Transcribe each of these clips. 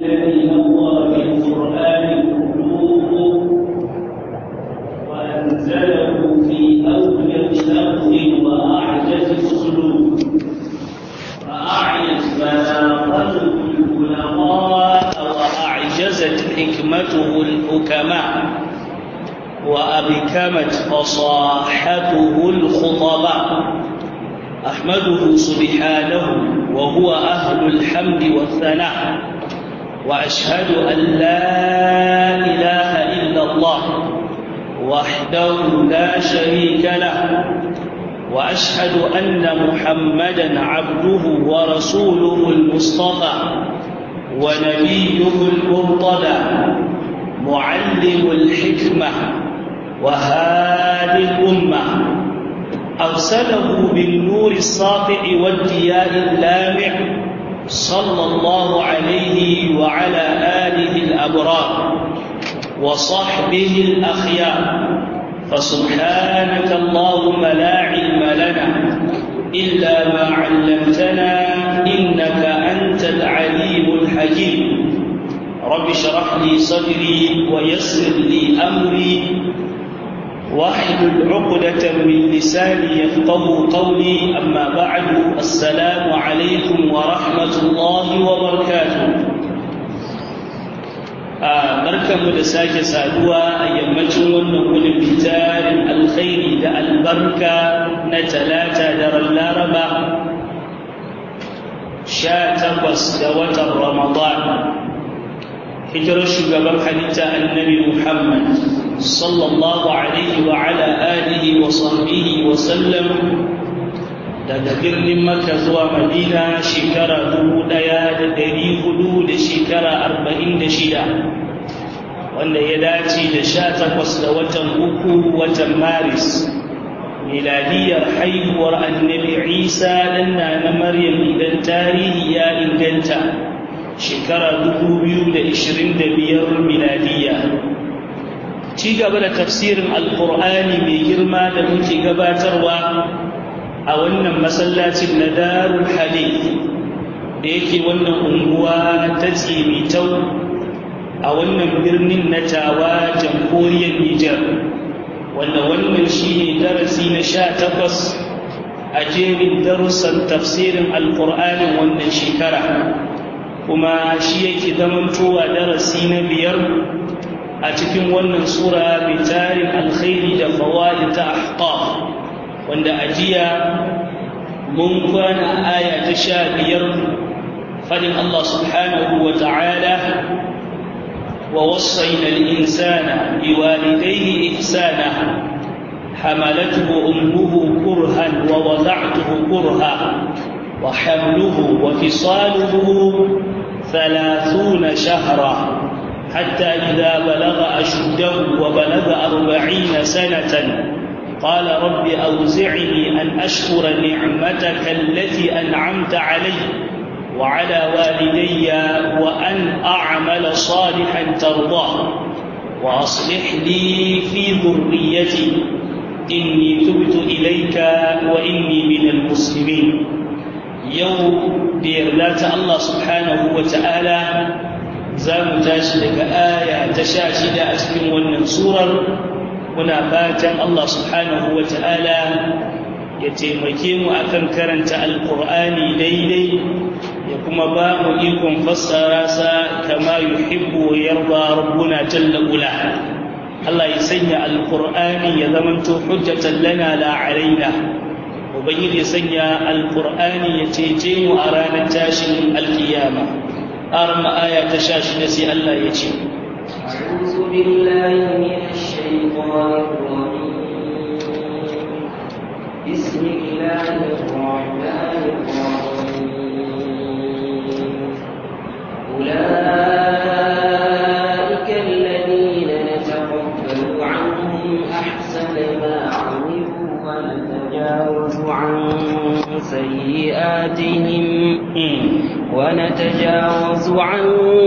الذي نور في القرآن القلوب وأنزله في أوجز لفظ وأعجز أسلوب فأعيت بلاغته العلماء وأعجزت حكمته الحكماء وأبكمت فصاحته الخطباء أحمده سبحانه وهو أهل الحمد والثناء وأشهد أن لا إله إلا الله وحده لا شريك له وأشهد أن محمدا عبده ورسوله المصطفى ونبيه المرتضى معلم الحكمة وهادي الأمة أرسله بالنور الساطع والضياء اللامع صلى الله عليه وعلى آله الأبرار وصحبه الأخيار فسبحانك اللهم لا علم لنا إلا ما علمتنا إنك أنت العليم الحكيم رب اشرح لي صدري ويسر لي أمري واحلل عقدة من لساني يفقه قولي أما بعد السلام عليكم ورحمة الله وبركاته barkanmu da sake saduwa a yammacin wannan wani fitarin alkhairi da albarka na talata da laraba sha takwas da watan ramadan hijirar shugaban halitta annabi muhammad sallallahu alaihi wa ala alihi wa sahbihi wa sallam daga birnin makka zuwa madina shekara dubu ɗaya da ɗari hudu da shekara arba'in da shida wanda ya dace da sha takwas da watan uku watan maris miladiyar haihuwar annabi isa ɗan na maryam idan tarihi ya inganta shekara dubu biyu da ishirin da biyar miladiyya ci gaba da tafsirin alkur'ani mai girma da muke gabatarwa a wannan masallacin na darul hadith da yake wannan unguwa ta tsimitau a wannan birnin na tawa jamhuriyar nijar wanda wannan shi ne darasi na sha takwas a jerin darussan tafsirin alkur'anin wannan shekara kuma shi yake zamantowa darasi na biyar a cikin wannan sura mai tarin alkhairi da fawaid ta ahqaf wanda ajiya mun kwana aya ta sha biyar fadin Allah subhanahu wa ta'ala wa wasaina al-insana biwalidayhi ihsana حملته أمه كرها ووضعته كرها وحمله وفصاله ثلاثون شهرا حتى إذا بلغ أشده وبلغ أربعين سنة قال رب أوزعني أن أشكر نعمتك التي أنعمت علي وعلى والدي وأن أعمل صالحا ترضاه وأصلح لي في ذريتي إني تبت إليك وإني من المسلمين يوم بيرلات الله سبحانه وتعالى za mu tashi daga aya ta sha shida a cikin wannan surar muna fatan Allah subhanahu wa ta'ala ya taimake mu akan karanta alkur'ani daidai ya kuma ba mu ikon fassara sa kama yuhibbu wa yarda rabbuna jalla ula Allah ya sanya alkur'ani ya zamanto hujjatan lana la alaina ubangiji ya sanya alkur'ani ya cece mu a ranar tashin alkiyama أرم آية تشاش نسي الله يجي أعوذ بالله من الشيطان الرجيم بسم الله الرحمن الرحيم أولئك الذين نتقبل عنهم أحسن ما عملوا ونتجاوز عن سيئاتهم ونتجاوز عن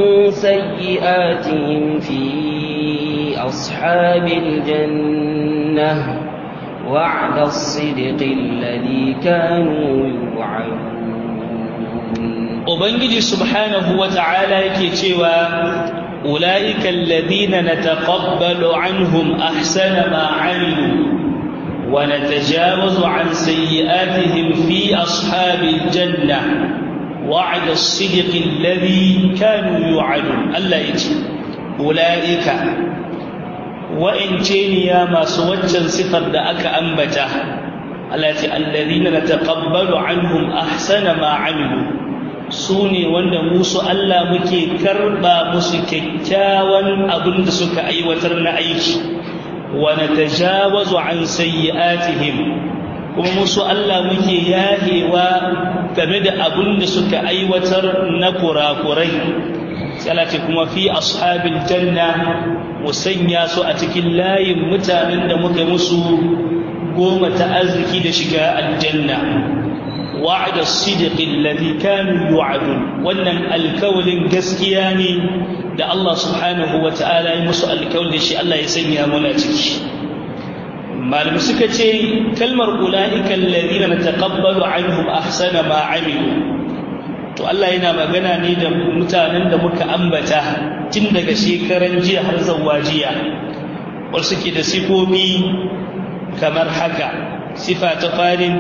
سيئاتهم في أصحاب الجنة وعد الصدق الذي كانوا يوعدون ubangiji subhanahu wa ta'ala yake cewa ulaika alladhina nataqabbalu anhum ahsana ma 'amilu wa natajawazu 'an sayyi'atihim fi ashabil jannah wa'ada as-sidqi alladhi kanu yu'adun Allah yace ulaika wa'ince ne ya masu waccan sifar da aka ambata Allah ce alladhina nataqabbalu anhum ahsana ma 'amilu sune wanda musu Allah muke karba musu kyakkyawan abin da suka aiwatar na aiki wa natajawazu an sayyi'atihim kuma musu Allah muke yahewa game da abin da suka aiwatar na kurakurai sai ce kuma fi ashabil janna mu sanya su a cikin layin mutanen da muka musu goma ta arziki da shiga aljanna wa'ada sidiqi alladhi kanu yu'adun wannan alkawalin gaskiya ne da Allah subhanahu wa ta'ala ya musu alkawalin shi Allah ya sanya muna ciki malami suka ce kalmar ulaika alladhina nataqabbalu anhum ahsana ma 'amilu to Allah yana magana ne da mutanen da muka ambata tun daga shekaran jiya har zuwa jiya wasu suke da sifofi kamar haka sifa ta farin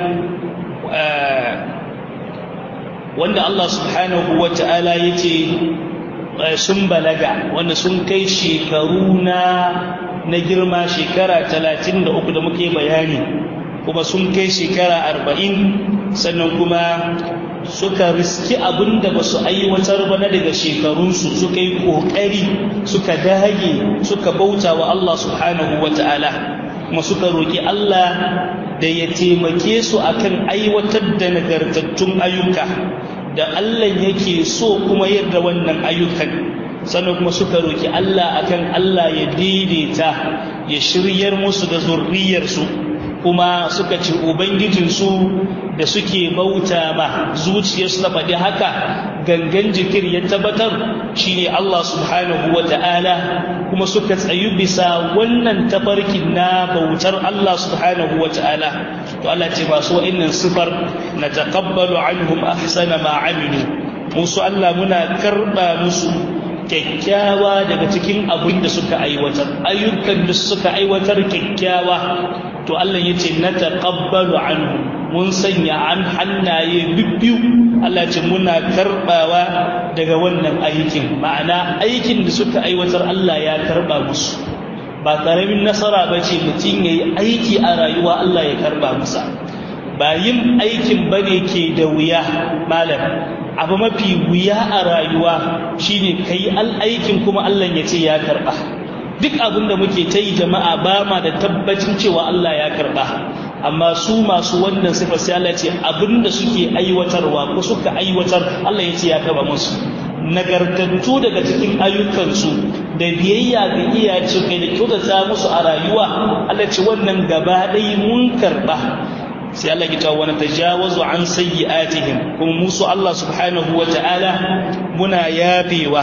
wanda Allah subhanahu wa ta'ala ya ce sun balaga wanda sun kai shekaru na na girma shekara talatin da uku da muke bayani kuma sun kai shekara arba'in sannan kuma suka riski abin da ba su aiwatar ba na daga shekarunsu suka yi ƙoƙari suka dage suka bauta wa Allah subhanahu wa ta'ala kuma suka roƙi Allah da ya taimake su akan aiwatar da nagartattun ayyuka da Allah yake so kuma yadda wannan ayyukan sannan kuma suka roƙi Allah akan Allah ya daidaita ya shiryar musu da zurriyarsu kuma suka ce ubangijinsu da suke bauta ma zuciyarsu ta faɗi haka gangan jikir ya tabbatar shine Allah subhanahu wa ta'ala kuma suka tsayu bisa wannan tafarkin na bautar Allah subhanahu wa ta'ala to Allah ce masu wa'innan sifar na taqabbalu anhum ahsana ma amilu musu Allah muna karba musu kyakkyawa daga cikin abin da suka aiwatar ayyukan da suka aiwatar kyakkyawa to Allah ya ce na taqabbalu anhu mun sanya an hannaye bibbiyu Allah ce muna karbawa daga wannan aikin ma'ana aikin da suka aiwatar Allah ya karba musu ba karamin nasara ba ce mutum ya yi aiki a rayuwa Allah ya karba masa ba yin aikin bane ke da wuya malam abu mafi wuya a rayuwa shine kai al'aikin kuma Allah ya ce ya karba duk abin da muke ta yi jama'a ba ma da tabbacin cewa Allah ya karba amma su masu wannan sifa sai Allah ce abin da suke aiwatarwa ko suka aiwatar Allah ya ce ya karba musu nagartattu daga cikin ayyukansu da biyayya ga iyace kai da kyautata musu a rayuwa Allah ce wannan gaba ɗaya mun karba sai Allah ya tawo wani tajawazu an sayyi'atihim kuma musu Allah subhanahu wa ta'ala muna yafewa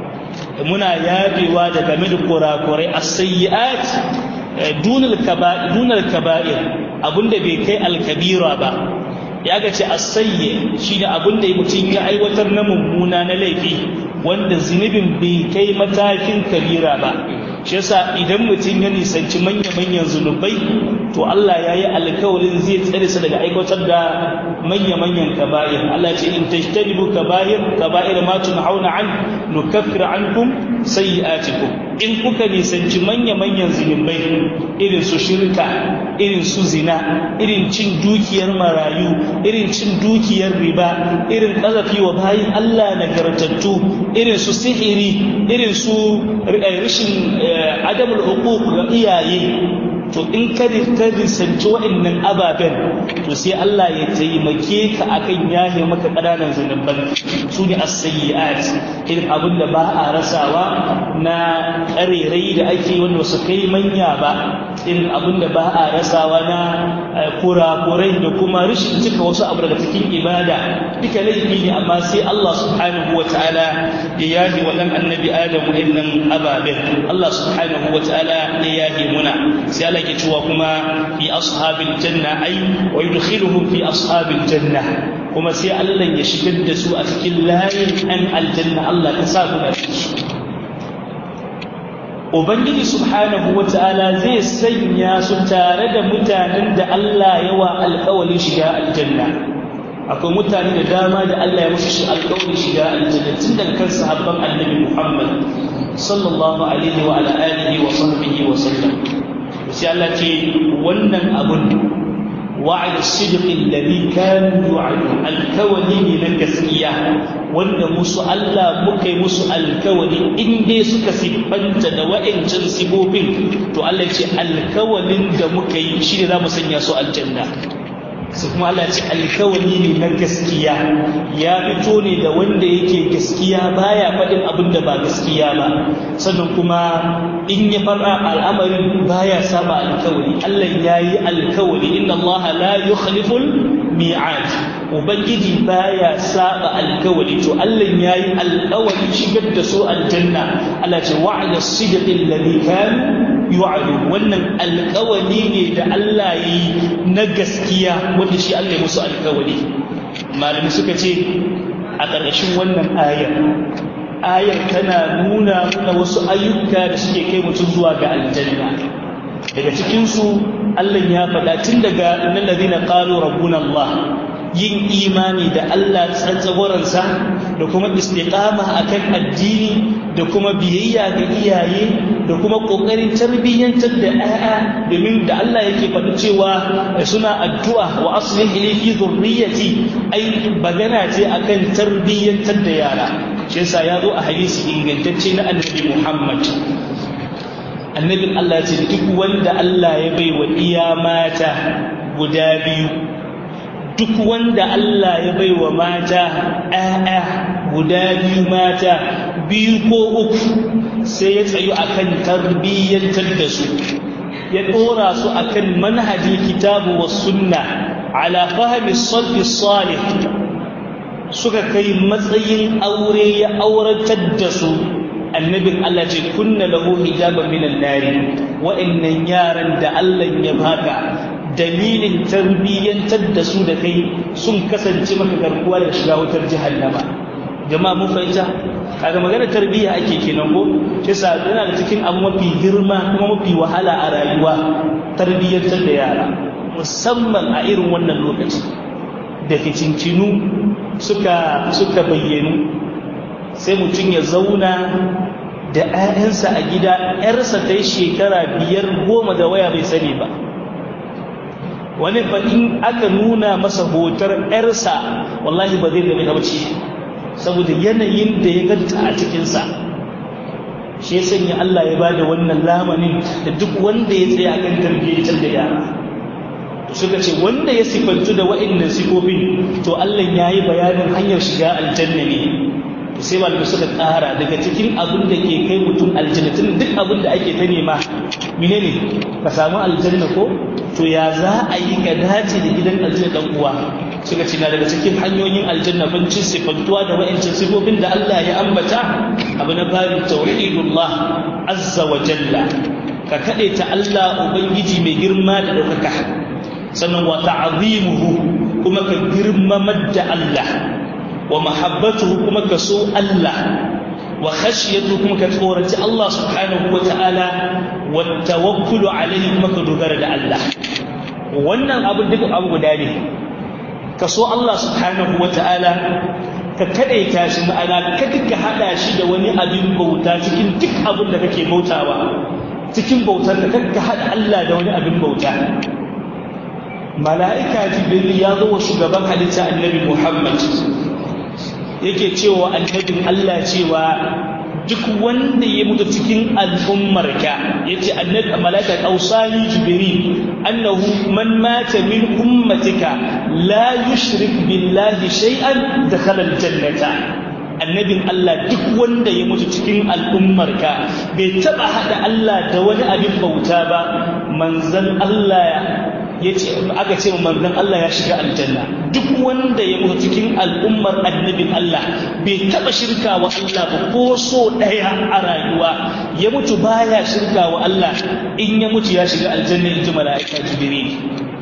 muna yafewa da game da kurakurai as-sayyi'at dunal kaba'ir dunal kaba'ir abinda bai kai al-kabira ba ya ga ce as-sayyi shine abinda mutum ya aiwatar na mummuna na laifi wanda zunubin bai kai matakin kabira ba shi yasa idan mutum ya nisanci manya-manyan zunubai to Allah ya yi alkawarin zai tsare su daga aiwatar da manya-manyan kaba'ir Allah ce in tajtanibu kaba'ir kaba'ir ma tunhauna an nukaffir ankum sayyi'atikum in kuka nisanci manya-manyan zunubai irin su shirka irin su zina irin cin dukiyar marayu irin cin dukiyar riba irin kazafi wa bayin Allah nagartattu irin su sihiri irin su rashin adamul huquq ga iyaye to in ka risanci waɗannan ababen to sai Allah ya taimake ka akan yahe maka ƙananan zunuban su ne as-sayyi'at irin abin da ba a rasawa na ƙarerai da ake wanda su kai manya ba irin abin da ba a rasawa na kurakurai da kuma rashin cika wasu abu daga cikin ibada duka laifi ne amma sai Allah subhanahu wa ta'ala ya yahe wa ɗan annabi Adamu irin ababen Allah subhanahu wa ta'ala ya yahe muna sai Allah ke cewa kuma fi ashabil janna ai wa yudkhiluhum fi ashabil janna kuma sai Allah ya shigar da su a cikin layin an aljanna Allah ka sa mu su Ubangiji subhanahu wa ta'ala zai sanya su tare da mutanen da Allah yawa alƙawalin shiga aljanna akwai mutane da dama da Allah ya musu alƙawalin shiga aljanna tun daga kan sahabban annabi Muhammad sallallahu alaihi wa ala alihi wa sahbihi wa sallam sai Allah ce wannan abun وعد الصدق الذي كانوا يوعدون الكوني من gaskiya wanda musu Allah muka yi musu alkawali in dai suka siffanta da wa'ancan sibobin to Allah ce alkawalin da muka yi shi ne za mu sanya su aljanna su kuma Allah ce alkawali ne na gaskiya ya fito ne da wanda yake gaskiya baya faɗin abin da ba gaskiya ba sannan kuma in ya fara al'amarin baya saba alkawali Allah ya yi alkawali inna Allah la yukhliful mi'ad ubangiji baya saba alkawali to Allah ya yi alkawali shigar da su aljanna Allah ce wa'ada sidqil ladhi kanu yu'adu wannan alkawali ne da Allah yi na gaskiya wanda shi Allah ya musu alkawali malami suka ce a ƙarƙashin wannan ayar ayar tana nuna mana wasu ayyuka da suke kai mutum zuwa ga aljanna daga cikinsu Allah ya faɗa tun daga innal ladina qalu rabbuna Allah yin imani da Allah tsantsagoransa da kuma istiqama akan addini da kuma biyayya ga iyaye da kuma kokarin tarbiyyantar da ƴaƴa domin da Allah yake faɗi cewa suna addu'a wa aslih li fi dhurriyyati ai bagana ce akan tarbiyyantar da yara shi yasa ya zo a hadisi ingantacce na annabi Muhammad annabin Allah ce duk wanda Allah ya bai wa iya mata guda biyu duk wanda Allah ya bai wa mata ‘ya'ya guda biyu mata biyu ko uku sai ya tsayu akan tarbiyyantar da su ya ɗora su akan manhajin kitabu wa sunna ala fahimi salfi salih suka kai matsayin aure ya auratar da su annabin Allah ce kunna lahu hijaban minan nari wa'annan yaran da Allah ya baka dalilin tarbiyyantar da su da kai sun kasance maka garkuwa da shiga wutar jahannama jama'a mun fahimta kaga magana tarbiyya ake kenan ko shi yasa yana da cikin abu mafi girma kuma mafi wahala a rayuwa tarbiyyantar da yara musamman a irin wannan lokaci da ficincinu suka suka bayyanu sai mutum ya zauna da 'ya'yansa a gida 'yarsa ta yi shekara biyar goma da waya bai sani ba wani in aka nuna masa hotar 'yarsa wallahi ba zai gami ta bace saboda yanayin da ya ganta a cikinsa shi ya sanya Allah ya ba da wannan lamanin da duk wanda ya tsaye akan tarbiyyar da yara suka ce wanda ya sifantu da wa'annan sifofin to Allah ya yi bayanin hanyar shiga aljanna ne to sai malamai suka tsara daga cikin abin da ke kai mutum aljanna tun duk abin da ake ta nema menene ka samu aljanna ko to ya za a yi ka dace da gidan aljanna dan uwa suka ce na daga cikin hanyoyin aljanna bancin sifantuwa da wa'ancin sifofin da Allah ya ambata abu na babin tauhidullah azza wa jalla ka kade ta Allah ubangiji mai girma da daukaka sannan wa ta'zimuhu kuma ka girmamar da Allah wa mahabbatuhu kuma ka so Allah wa khashyatu kuma ka tsoraci Allah subhanahu wa ta'ala wa tawakkulu alayhi kuma ka dogara da Allah wannan abu duk abu guda ne ka so Allah subhanahu wa ta'ala ka kadaita shi ma'ana kada ka hada shi da wani abin bauta cikin duk abin da kake bautawa cikin bautar ka kada ka hada Allah da wani abin bauta mala'ika jibril ya zo wa shugaban halitta annabi Muhammad yake cewa annabin Allah cewa duk wanda ya mutu cikin al'ummarka yace annabi malaika qausani jibril annahu man mata min ummatika la yushrik billahi shay'an dakhala aljannata annabin Allah duk wanda ya mutu cikin al'ummarka bai taba hada Allah da wani abin bauta ba manzon Allah yace aka ce manzon Allah ya shiga aljanna duk wanda ya mutu cikin al'ummar annabin Allah bai taba shirka wa Allah ba ko so daya a rayuwa ya mutu baya shirka wa Allah in ya mutu ya shiga aljanna inji mala'ika jibril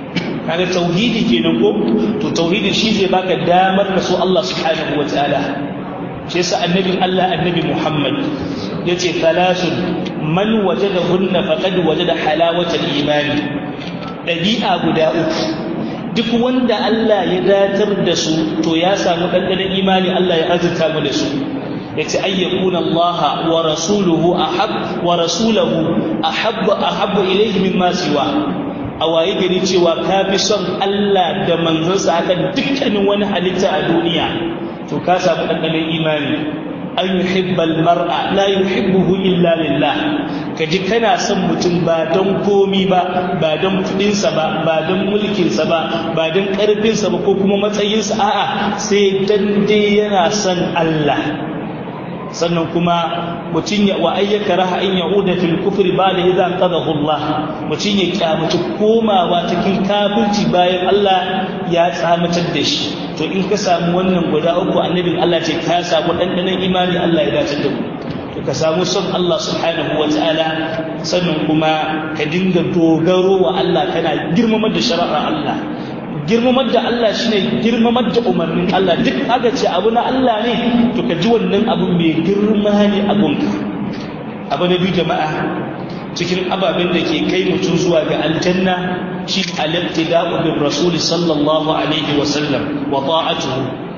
kaga tauhidi kenan ko to tauhidi shi zai baka damar ka so Allah subhanahu wataala shi yasa annabin Allah annabi Muhammad yace thalathun man wajadahunna faqad wajada halawatal imani dabi'a guda uku duk wanda Allah ya datar da su to ya samu dandanan imani Allah ya azurta mu da su yace ayyakuna Allah wa rasuluhu ahab wa rasuluhu ahab ahab ilayhi mimma siwa a waye gari cewa ka fi son Allah da manzansa akan dukkanin wani halitta a duniya to ka samu dandanan imani an yuhibbal mar'a la yuhibbuhu illa lillah kaji kana son mutum ba don komi ba ba don kudinsa ba ba don mulkinsa ba ba don karfinsa ba ko kuma matsayinsa a'a sai dan dai yana son Allah sannan kuma mutum ya wa ayyaka raha in ya'uda fil kufri ba da idan qadahu Allah mutum ya kyamaci komawa cikin kafirci bayan Allah ya tsamatar da shi to in ka samu wannan guda uku annabin Allah ce ka samu dandanan imani Allah ya dace da mu to ka samu son Allah subhanahu wa ta'ala sannan kuma ka dinga dogaro wa Allah kana girmamar da shari'ar Allah girmamar da Allah shine girmamar da umarnin Allah duk aka ce abu na Allah ne to ka ji wannan abu mai girma ne a gunka abu na biyu jama'a cikin ababen da ke kai mutum zuwa ga aljanna shi al-iqtida'u bir rasul sallallahu alaihi wa sallam wa ta'atuhu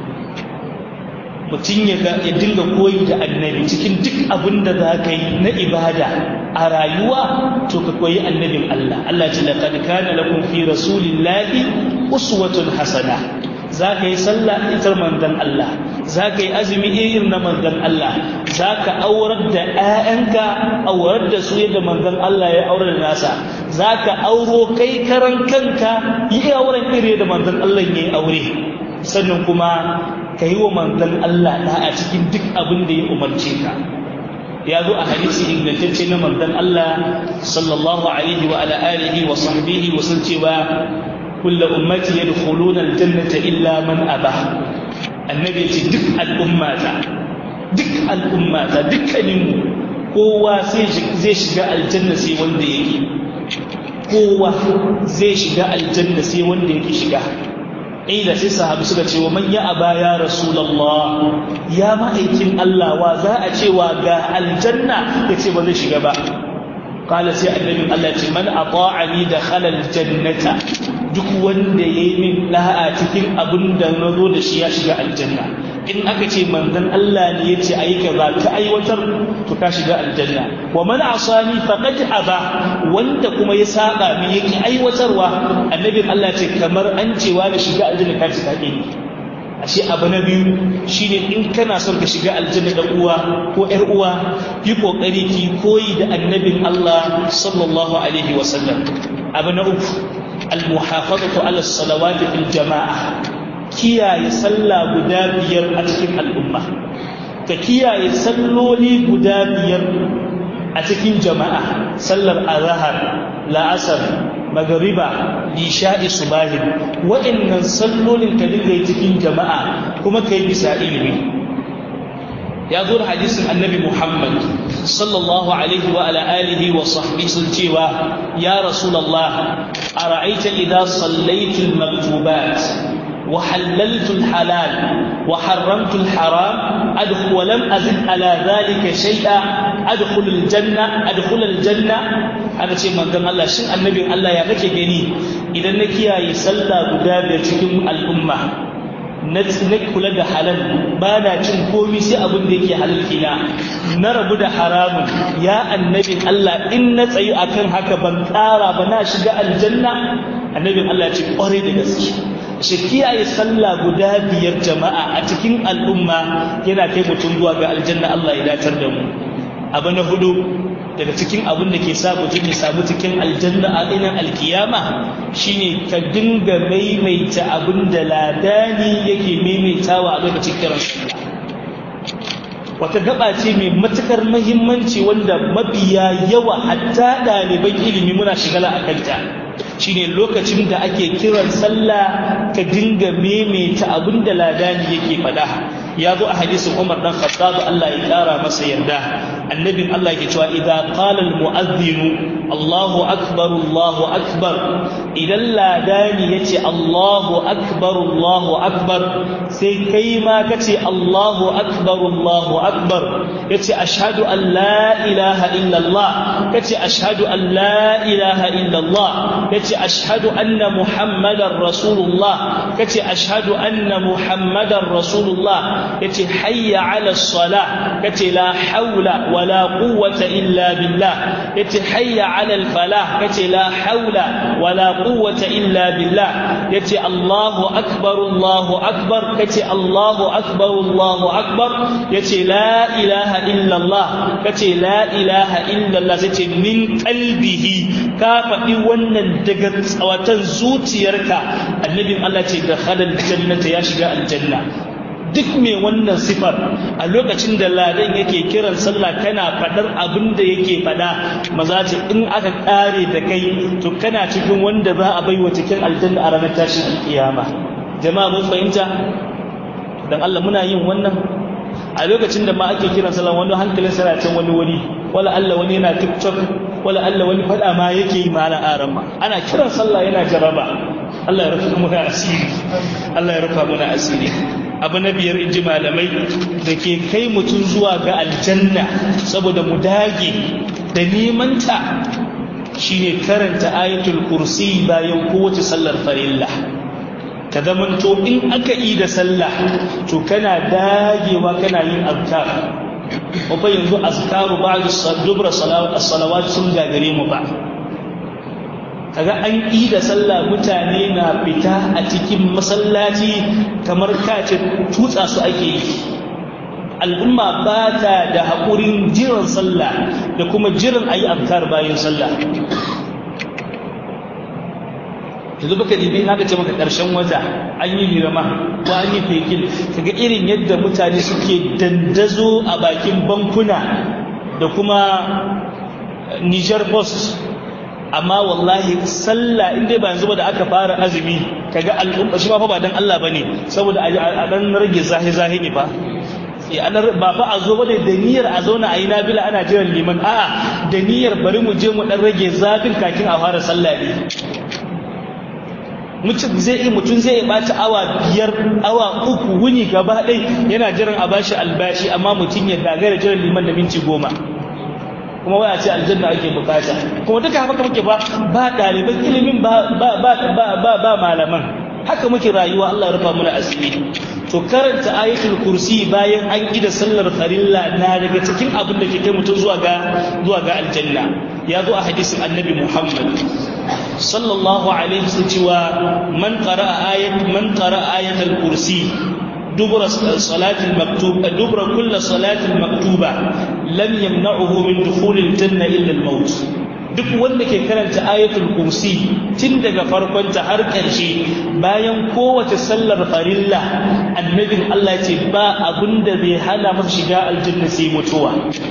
mutum ya ya dinga koyi da annabi cikin duk abin da za ka yi na ibada a rayuwa to ka koyi annabin Allah Allah ce laqad kana lakum fi rasulillahi uswatun hasana za ka yi sallah itar manzon Allah za ka yi azumi irin na manzon Allah za ka aurar da 'ya'yanka aurar da su yadda manzon Allah ya aurar da nasa za ka auro kai karan kanka yi auren iri da manzon Allah ya yi aure sannan kuma ka yi wa manzon Allah da a cikin duk abin da ya umarce ka ya zo a hadisi ingantacce na manzon Allah sallallahu alaihi wa ala alihi wa sahbihi wa sun cewa kullu ummati yadkhuluna aljannata illa man aba annabi ce duk al'ummata duk al'ummata dukkanin kowa sai zai shiga aljanna sai wanda yake kowa zai shiga aljanna sai wanda yake shiga ila sai sahabi suka ce wa man ya aba ya rasulullah ya ma'aikin Allah wa za a ce wa ga aljanna yace ba zai shiga ba qala sai annabi Allah ce man ata'ani dakhala aljannata duk wanda yayi min da'a cikin abin da na zo da shi ya shiga aljanna in aka ce manzon Allah ne yace ayi kaza ka aiwatar to ka shiga aljanna wa man asani faqad aba wanda kuma ya saba min yake aiwatarwa annabi Allah ce kamar an cewa da shiga aljanna ka shiga ne ashe abu na biyu shine in kana son ka shiga aljanna da uwa ko ƴar uwa yi kokari ki koyi da annabin Allah sallallahu alaihi wasallam abu na uku al-muhafazatu ala salawati fil jama'a kiyaye sallah guda biyar a cikin al'umma ka kiyaye salloli guda biyar a cikin jama'a sallar azhar la'asar magariba lisha'i subahin waɗannan sallolin ka dinga yi cikin jama'a kuma kai bisa ilimi ya zo da hadisin annabi muhammad sallallahu alaihi wa ala alihi wa sahbihi sun cewa ya rasulullah ara'aita idza sallaitu al-maktubat وحللت الحلال وحرمت الحرام أدخل ولم أزد على ذلك شيئا أدخل الجنة أدخل الجنة أنا شيء من ذن الله شن النبي الله يا كake gani idan na kiyaye sallah guda biyar cikin al'umma na kula da halal ba na cin komi sai abin da yake halal kina na rabu da haramun ya annabin Allah in na tsayi akan haka ban ƙara ba na shiga aljanna annabin Allah ce ƙwarai da gaske shi kiyaye sallah guda biyar jama'a a cikin al'umma yana kai mutum zuwa ga aljanna Allah ya datar da mu abu na hudu daga cikin abin da ke sa mutum ya samu cikin aljanna a ɗinan alkiyama shine ka dinga maimaita abin da ladani yake maimaitawa a lokacin kiran sallah wata gaba ce mai matukar mahimmanci wanda mabiya yawa hatta ɗaliban ilimi muna shigala a kanta shine lokacin da ake kiran sallah ka dinga maimaita abin da ladani yake faɗa ya zo a hadisin Umar dan Khattab Allah ya kara masa yarda annabin Allah ke cewa idza qala al mu'adhdhin Allahu akbar Allahu akbar idan ladani yace Allahu akbar Allahu akbar sai kai ma kace Allahu akbar Allahu akbar yace ashhadu an la ilaha illa Allah kace ashhadu an la ilaha illa Allah kace ashhadu anna muhammadar rasulullah kace ashhadu anna muhammadar rasulullah yace hayya ala salah kace la haula wala quwwata illa billah yace hayya ala al falah kace la haula wala quwwata illa billah yace Allahu akbar Allahu akbar kace Allahu akbar Allahu akbar yace la ilaha illa Allah kace la ilaha illa Allah sai ce min qalbihi ka faɗi wannan daga tsawatan zuciyarka annabin Allah ce da halal jannata ya shiga aljanna duk mai wannan sifar a lokacin da ladan yake kiran sallah kana fadar abin da yake fada maza ce in aka kare da kai to kana cikin wanda za a baiwa cikin aljanna a ranar tashin alkiyama jama'a mun fahimta dan Allah muna yin wannan a lokacin da ma ake kiran sallah wani hankalin sana can wani wuri wala Allah wani yana tiktok wala Allah wani fada ma yake yi malan aran ma ana kiran sallah yana jaraba Allah ya rufa muna asiri Allah ya rufa muna asiri abu na biyar inji malamai da ke kai mutum zuwa ga aljanna saboda mu dage da nemanta shine karanta ayatul kursi bayan kowace sallar farilla ka zamanto in aka yi da sallah to kana dagewa kana yin azkar kuma yanzu azkaru ba'da dubra salawat sun gagare mu ba kaga an yi da sallah mutane na fita a cikin masallaci kamar kace tutsa su ake yi al'umma ba ta da haƙurin jiran sallah da kuma jiran ayi azkar bayan sallah yanzu baka dibi na ce maka ƙarshen wata an yi hirama ko an yi fekil kaga irin yadda mutane suke dandazo a bakin bankuna da kuma Niger Post amma wallahi sallah in dai ba yanzu ba da aka fara azumi kaga al'umma shi ba fa ba dan Allah bane saboda a dan rage zahi zahi ne ba sai an ba fa a zo ba da niyyar a zauna a yi nabila ana jiran liman a'a da niyyar bari mu je mu dan rage zafin kakin a fara sallah ne mutum zai yi mutum zai bata awa biyar awa uku wuni gaba ɗai yana jiran a bashi albashi amma mutum ya gagara jiran liman da minti goma kuma waya ce aljanna ake bukata kuma duka haka muke ba ba ɗaliban ilimin ba ba ba ba ba malaman haka muke rayuwa Allah rufa mana asiri to karanta ayatul kursi bayan an da sallar farilla na daga cikin abin da ke kai mutum zuwa ga zuwa ga aljanna ya zo a hadisin annabi Muhammad sallallahu alaihi wasallam cewa man qara'a ayat man qara'a ayatul kursi دبر صلاة المكتوبة دبر كل صلاة المكتوبة لم يمنعه من دخول الجنة إلا الموت duk wanda ke karanta ayatul kursi tun daga farkonta har ƙarshe bayan kowace sallar farilla annabin Allah ce ba abin da zai hana masa shiga aljanna sai mutuwa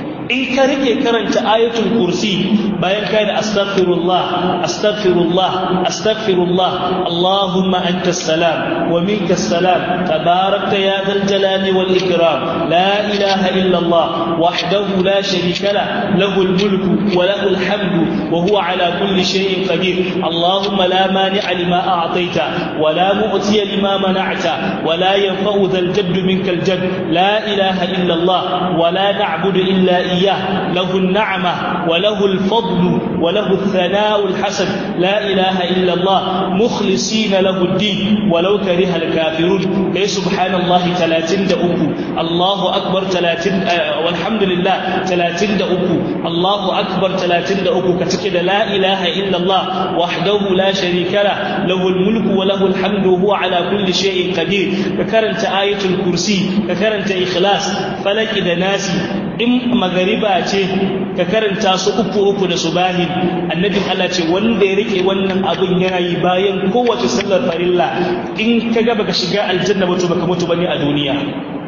in ka rike karanta ayatul kursi bayan kai da astaghfirullah astaghfirullah astaghfirullah allahumma anta salam wa minka salam tabarakta ya dhal jalali wal ikram la ilaha illa allah wahdahu la sharika la lahu al mulku wa lahu al hamdu wa huwa ala kulli shay'in qadir allahumma la mani'a lima a'tayta wa la mu'tiya lima mana'ta wa la yanfa'u dhal jadd minka al jadd la ilaha illa allah wa la na'budu illa إياه له النعمة وله الفضل وله الثناء الحسن لا إله إلا الله مخلصين له الدين ولو كره الكافرون أي سبحان الله تلاتين دأوكو الله أكبر تلاتين آه والحمد لله تلاتين دأوكو الله أكبر تلاتين دأوكو كتكد لا إله إلا الله وحده لا شريك له له الملك وله الحمد وهو على كل شيء قدير ككرنت آية الكرسي ككرنت إخلاص فلك إذا ناسي in magariba ce ka karanta su uku uku da subahin annabin Allah ce wanda ya rike wannan abin yana yi bayan kowace sallar farilla in ka ga baka shiga aljanna ba to baka mutu bane a duniya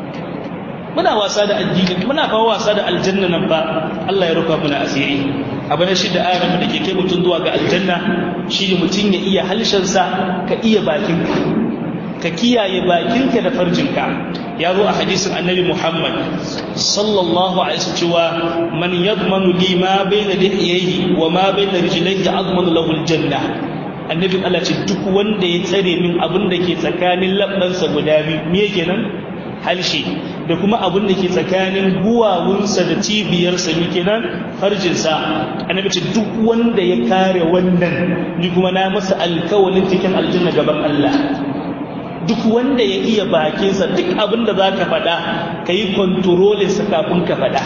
muna wasa da addini muna fa wasa da aljanna nan ba Allah ya rufa muna asiri abu na shida ayar da ke kai mutum zuwa ga aljanna shine mutum ya iya halshensa ka iya bakinka ka kiyaye bakinka da farjinka ya zo a hadisin annabi Muhammad sallallahu alaihi wasallam cewa man yadmanu li ma bayna lihiyhi wa ma bayna rijlaihi azmanu lahu aljanna annabi Allah ce duk wanda ya tsare min abin da ke tsakanin labbansa guda biyu me kenan halshe da kuma abin da ke tsakanin guwawunsa da cibiyarsa ne kenan farjinsa annabi ce duk wanda ya kare wannan ni kuma na masa alkawalin cikin aljanna gaban Allah duk wanda ya iya bakinsa duk abin da za ka faɗa ka yi kwantarolinsa kafin ka faɗa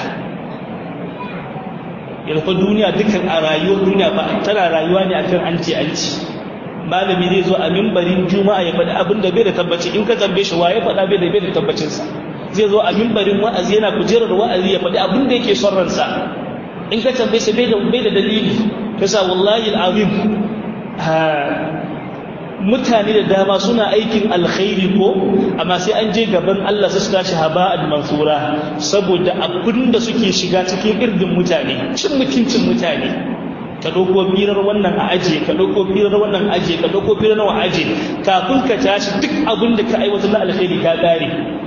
yalfa duniya dukkan a rayuwar duniya ba tana rayuwa ne akan an ce an ci malami zai zo a mimbarin juma'a ya faɗi abin da bai da tabbaci in ka tambaye shi waye faɗa bai da bai da tabbacinsa zai zo a mimbarin wa'azi yana kujerar wa'azi ya faɗi abin da yake son ransa in ka tambaye shi bai da bai da dalili kasa wallahi al'azim mutane da dama suna aikin alkhairi ko amma sai an je gaban Allah su tashi haba'an mansura saboda abin da suke shiga cikin irdin mutane cin mutuncin mutane ka ɗauko firar wannan a ajiye ka ɗauko firar wannan a ajiye ka ɗauko firar nawa a ajiye kafin ka tashi duk abin da ka aiwatar na alkhairi ka ƙare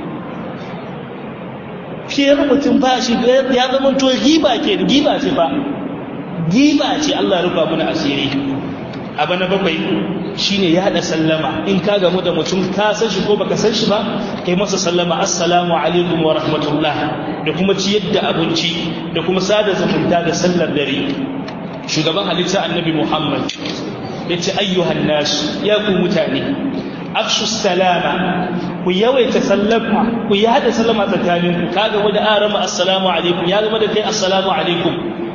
fiyar mutum ba shi ya zama to giba ke giba ce fa giba ce Allah rufa mana asiri abu na bakwai shine ya haɗa sallama in ka gamu da mutum ka san shi ko baka san shi ba kai masa sallama assalamu alaikum wa rahmatullah da kuma ciyar da abinci da kuma sada zumunta da sallar dare shugaban halitta annabi muhammad ya ce ayyuhan nasu ya ku mutane afshu salama ku yawaita sallama ku yada sallama tsakaninku ka gamu da arama assalamu alaikum ya gama da kai assalamu alaikum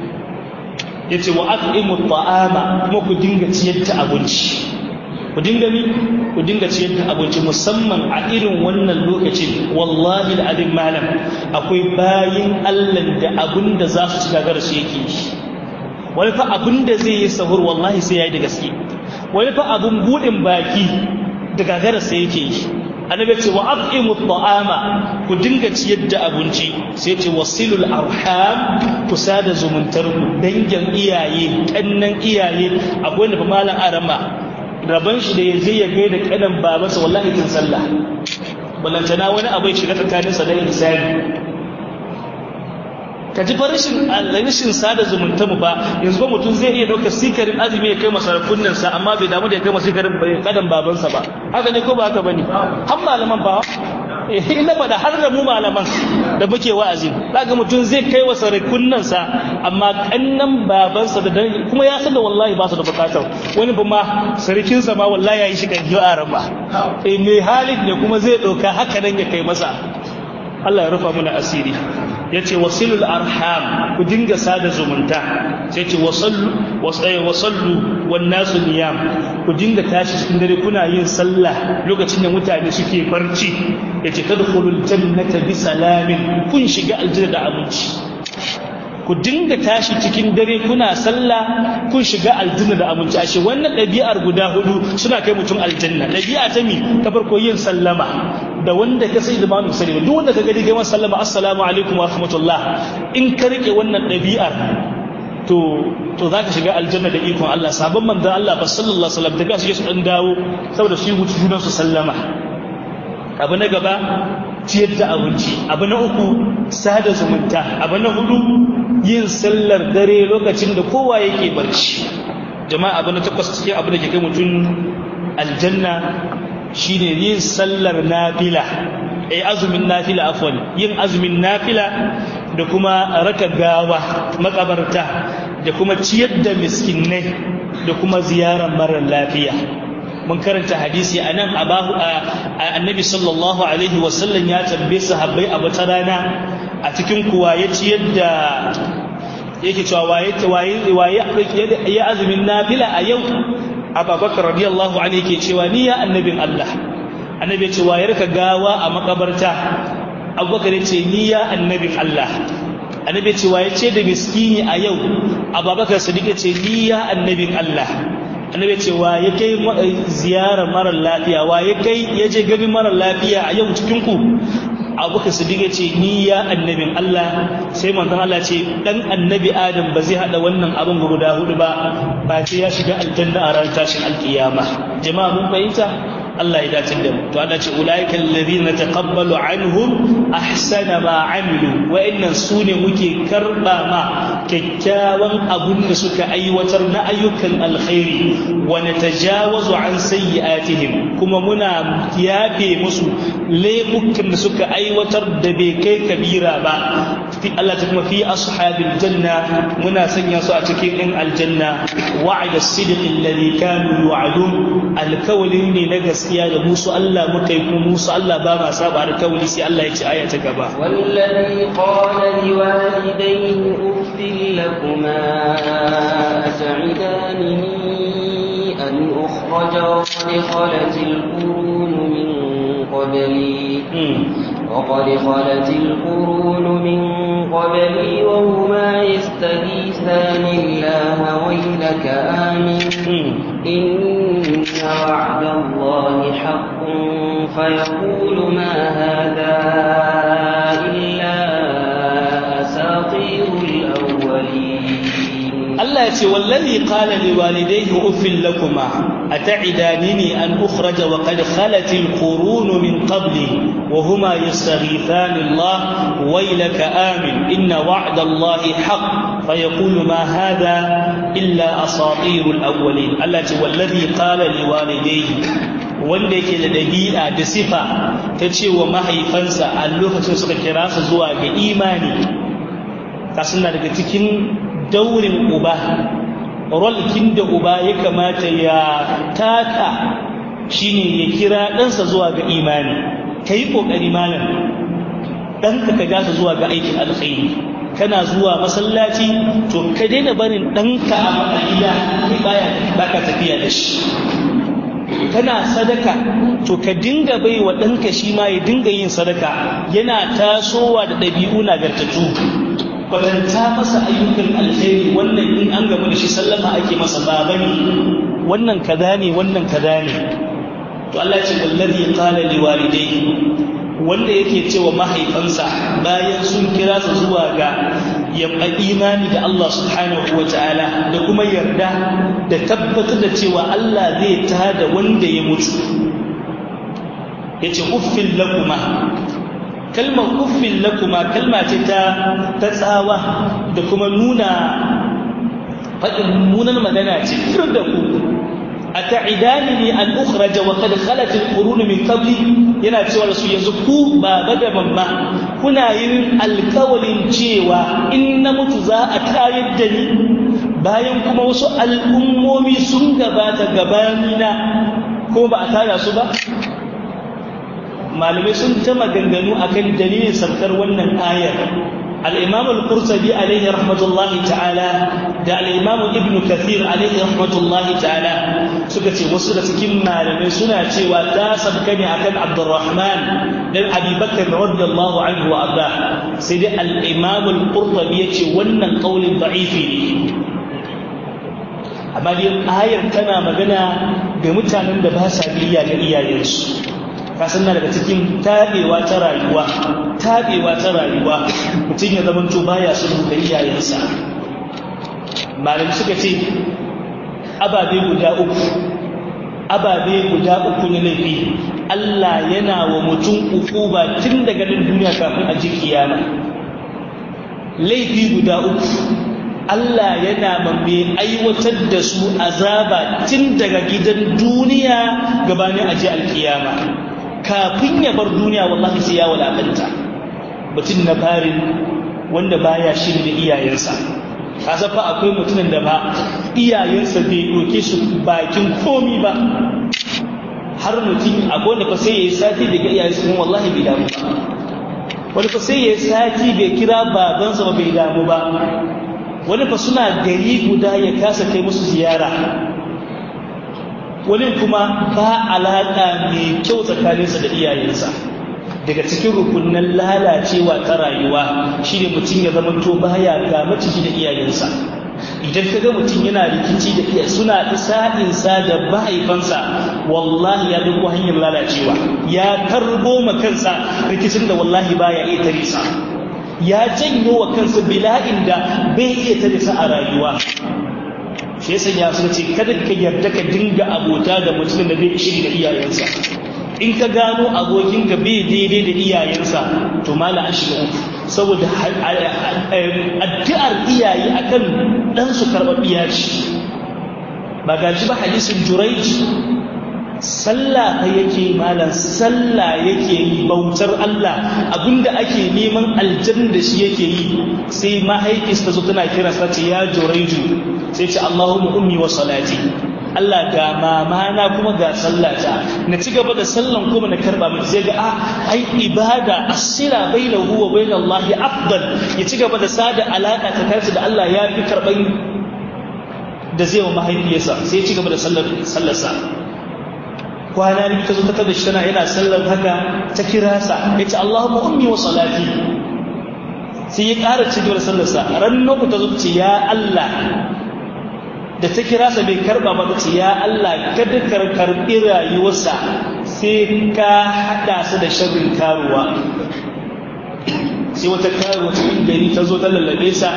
ya ce wa at'imu ta'ama kuma ku dinga ciyar da abinci ku dinga mi ku dinga ciyar da abinci musamman a irin wannan lokacin wallahi da abin malam akwai bayin Allah da abin da za su ci gagara su yake wani fa abin da zai yi sahur wallahi sai yayi da gaske wani fa abin budin baki da gagara sai yake yi annabi ce wa at'imu ta'ama ku dinga ciyar da abinci sai ce wasilul arham ku sada zumuntar ku dangin iyaye kannan iyaye akwai wanda fa malam arama raban shi da yaje ya gaida kanan babansa wallahi tun sallah ballantana wani abu ya shiga tsakaninsa da insani ka ji farashin rashin sada zumunta mu ba yanzu ba mutum zai iya ɗaukar sikarin azumi ya kai masarakunan sa amma bai damu da ya kai masa sikarin kadan babansa ba haka ne ko ba haka bane har malaman ba ina faɗa har da mu malaman da muke wa'azi zaka mutum zai kai wa sarakunan sa amma kannan babansa da kuma ya san da wallahi ba su da bukatar wani ba ma sarkin sa ma wallahi yayi shi kan jiwa ba eh mai halin ne kuma zai ɗauka haka nan ya kai masa Allah ya rufa mana asiri ya ce wasilul arham ku dinga sada zumunta sai ce wasallu wasallu wan nasu niyam ku dinga tashi cikin dare kuna yin sallah lokacin da mutane suke barci ya ce tadkhulul jannata bi salamin kun shiga aljanna da abinci ku dinga tashi cikin dare kuna sallah kun shiga aljanna da abinci ashe wannan ɗabi'ar guda hudu suna kai mutum aljanna ɗabi'a ta mi ta farko yin sallama da wanda ka sai da ma mu sani duk wanda ka gani kai masa sallama assalamu alaikum wa rahmatullah in ka rike wannan ɗabi'ar to to zaka shiga aljanna da ikon Allah sabon manzon Allah ba sallallahu alaihi wasallam daga su su dan dawo saboda su yi wuce junan su sallama abu na gaba ciyar da abinci abu na uku sada zumunta abu na hudu yin sallar dare lokacin da kowa yake barci jama'a abu na takwas cikin abu da ke kai mutum aljanna shine yin sallar nafila eh azumin nafila afwan yin azumin nafila da kuma raka gawa makabarta da kuma ciyar da miskinai da kuma ziyarar marar lafiya mun karanta hadisi a nan annabi sallallahu alaihi wasallam ya tambaye sahabbai a wata rana a cikin kuwa ya ciyar da yake cewa waye waye ya azumin nafila a yau abubakar radiyallahu anhu yake cewa ni ya annabin Allah annabi ya ce wayar ka gawa a makabarta abubakar ya ce ni ya annabin Allah annabi ya ce waye ce da miskini a yau abubakar sadiq ya ce ni ya annabin Allah annabi ya ce waye kai ziyarar marar lafiya waye kai ya je ganin marar lafiya a yau cikin ku abubakar sadiq ya ce ni ya annabin Allah sai manzon Allah ce dan annabi adam ba zai hada wannan abin guda hudu ba ba sai ya shiga aljanna a ran tashin alkiyama jama'a mun fahimta Allah ya dace da mu to Allah ce ulaika alladhina taqabbalu anhum ahsana ma amilu wa innan sune muke karba ma kyakkyawan abun da suka aiwatar na ayyukan alkhairi wa natajawazu an sayyi'atihim kuma muna yafe musu laifukan da suka aiwatar da bai kai kabira ba fi Allah ta kuma fi ashabil janna muna sanya su a cikin ɗin aljanna wa'ada as-sidq alladhi kanu yu'adun alkawalin ne na gaskiya da musu Allah muka yi kuma musu Allah ba ma saba alkawali sai Allah ya ci aya ta gaba والذي قال لوالديه أف لكما أتعدانني أن أخرج وقد خلت القرون من قبلي وقد خلت القرون من قبلي وهما يستغيثان الله ويلك آمن إن وعد الله حق فيقول ما هذا إلا أساطير الأولين Allah ya ce wallazi qala liwalidayhi uffil lakuma at'idanini an ukhraja wa qad khalat alqurun min qabli wa huma yastaghithani Allah waylaka amin inna wa'da Allah haqq fayaqulu ma hadha illa asatirul awwalin Allah ya ce wallazi qala liwalidayhi wanda yake da dabi'a da sifa ta ce wa mahaifansa a lokacin suka kira su zuwa ga imani kasuna daga cikin daurin uba rolkin da uba ya kamata ya taka shine ya kira ɗansa zuwa ga imani ka yi ƙoƙari malam ɗanka ka gasa zuwa ga aikin alkhairi kana zuwa masallaci to ka daina barin ɗanka a matsayina baya baka tafiya da shi kana sadaka to ka dinga bai wa ɗanka shi ma ya dinga yin sadaka yana tasowa da ɗabi'u nagartattu kwatanta masa ayyukan alheri wannan in an gaba da shi sallama ake masa baba ne wannan kaza ne wannan kaza ne to Allah ce wallazi qala liwalidayhi wanda yake cewa mahaifansa bayan sun kira su zuwa ga yamma imani da Allah subhanahu wa ta'ala da kuma yarda da tabbatar da cewa Allah zai tada wanda ya mutu yace uffil lakuma kalmar uffin lakuma kalma ce ta ta tsawa da kuma nuna faɗin munan magana ce fir da ku a ta'idani ne an ukhraja wa qad khalat al-qurun min qabli yana cewa da su yanzu ku baba da mamma kuna yin alkawalin cewa in na mutu za a tayar da ni bayan kuma wasu al'ummomi sun gabata gabanina ko ba a tara su ba malamai sun ta maganganu akan dalilin saukar wannan ayar al-imam al-qurtubi alaihi rahmatullahi ta'ala da al-imam ibn kathir alaihi rahmatullahi ta'ala suka ce wasu da cikin malamai suna cewa ta sabka ne akan abdurrahman dan abi bakr radiyallahu anhu wa arda sai dai al-imam al-qurtubi yace wannan qaulin da'ifi ne amma dai ayar tana magana ga mutanen da ba sa biyayya ga iyayensu kasan na daga cikin taɓewa ta rayuwa taɓewa ta rayuwa mutum ya zama to baya sulhu da iyayensa malami suka ce ababe guda uku ababe guda uku na laifi Allah yana wa mutum ukuba tun daga nan duniya kafin a ji kiyama laifi guda uku Allah yana mamme aiwatar da su azaba tun daga gidan duniya gabanin aji alkiyama kafin ya bar duniya wallahi sai ya walakanta mutum na farin wanda baya shiri da iyayensa kasa fa akwai mutumin da ba iyayensa bai doke su bakin komi ba har mutum akwai wanda fa sai ya yi sati daga iyayensa kuma wallahi bai damu ba wani fa sai ya yi sati bai kira babansa ba bai damu ba wani fa suna gari guda ya kasa kai musu ziyara wani kuma ba alaƙa mai kyau tsakaninsa da iyayensa daga cikin rukunan lalacewa ta rayuwa shi ne mutum ya zama to baya ga maciji da iyayensa idan ka ga mutum yana rikici da iya suna isa'insa da mahaifansa wallahi ya dubo hanyar lalacewa ya karbo ma kansa rikicin da wallahi baya iya tare sa ya janyo wa kansa bila'in da bai iya tare sa a rayuwa shi yasa ya suka ce kada ka yarda ka dinga abota da mutumin da bai shiri da iyayensa in ka gano abokinka bai daidai da iyayensa to mala an shiga uku saboda addu'ar iyaye akan ɗansu karɓaɓɓiya ce ba ga ba hadisin juraiji sallah fa yake malam sallah yake yi bautar Allah abinda ake neman aljanna da shi yake yi sai mahaifis ta zo tana kira sa ce ya juraiju sai ce Allahumma ummi wa salati Allah ga mama na kuma ga sallata na ci gaba da sallan kuma na karba mai sai ga ah ai ibada asira bainahu wa bain Allah afdal ya ci gaba da sada alaka ta kai da Allah ya fi karban da zai wa mahaifiyarsa sai ya ci gaba da sallar sallarsa kwana biyu ta zo ta tada shi tana yana sallar haka ta kira sa ya ce Allahumma ummi wa salati sai ya ƙara ci gaba da sallarsa ran ta zo ta ce ya Allah da ta kira sa bai karba ba ce ya Allah kada ka karbi rayuwarsa sai ka hada su da sharrin karuwa sai wata karuwa cikin gari ta zo ta lallabe sa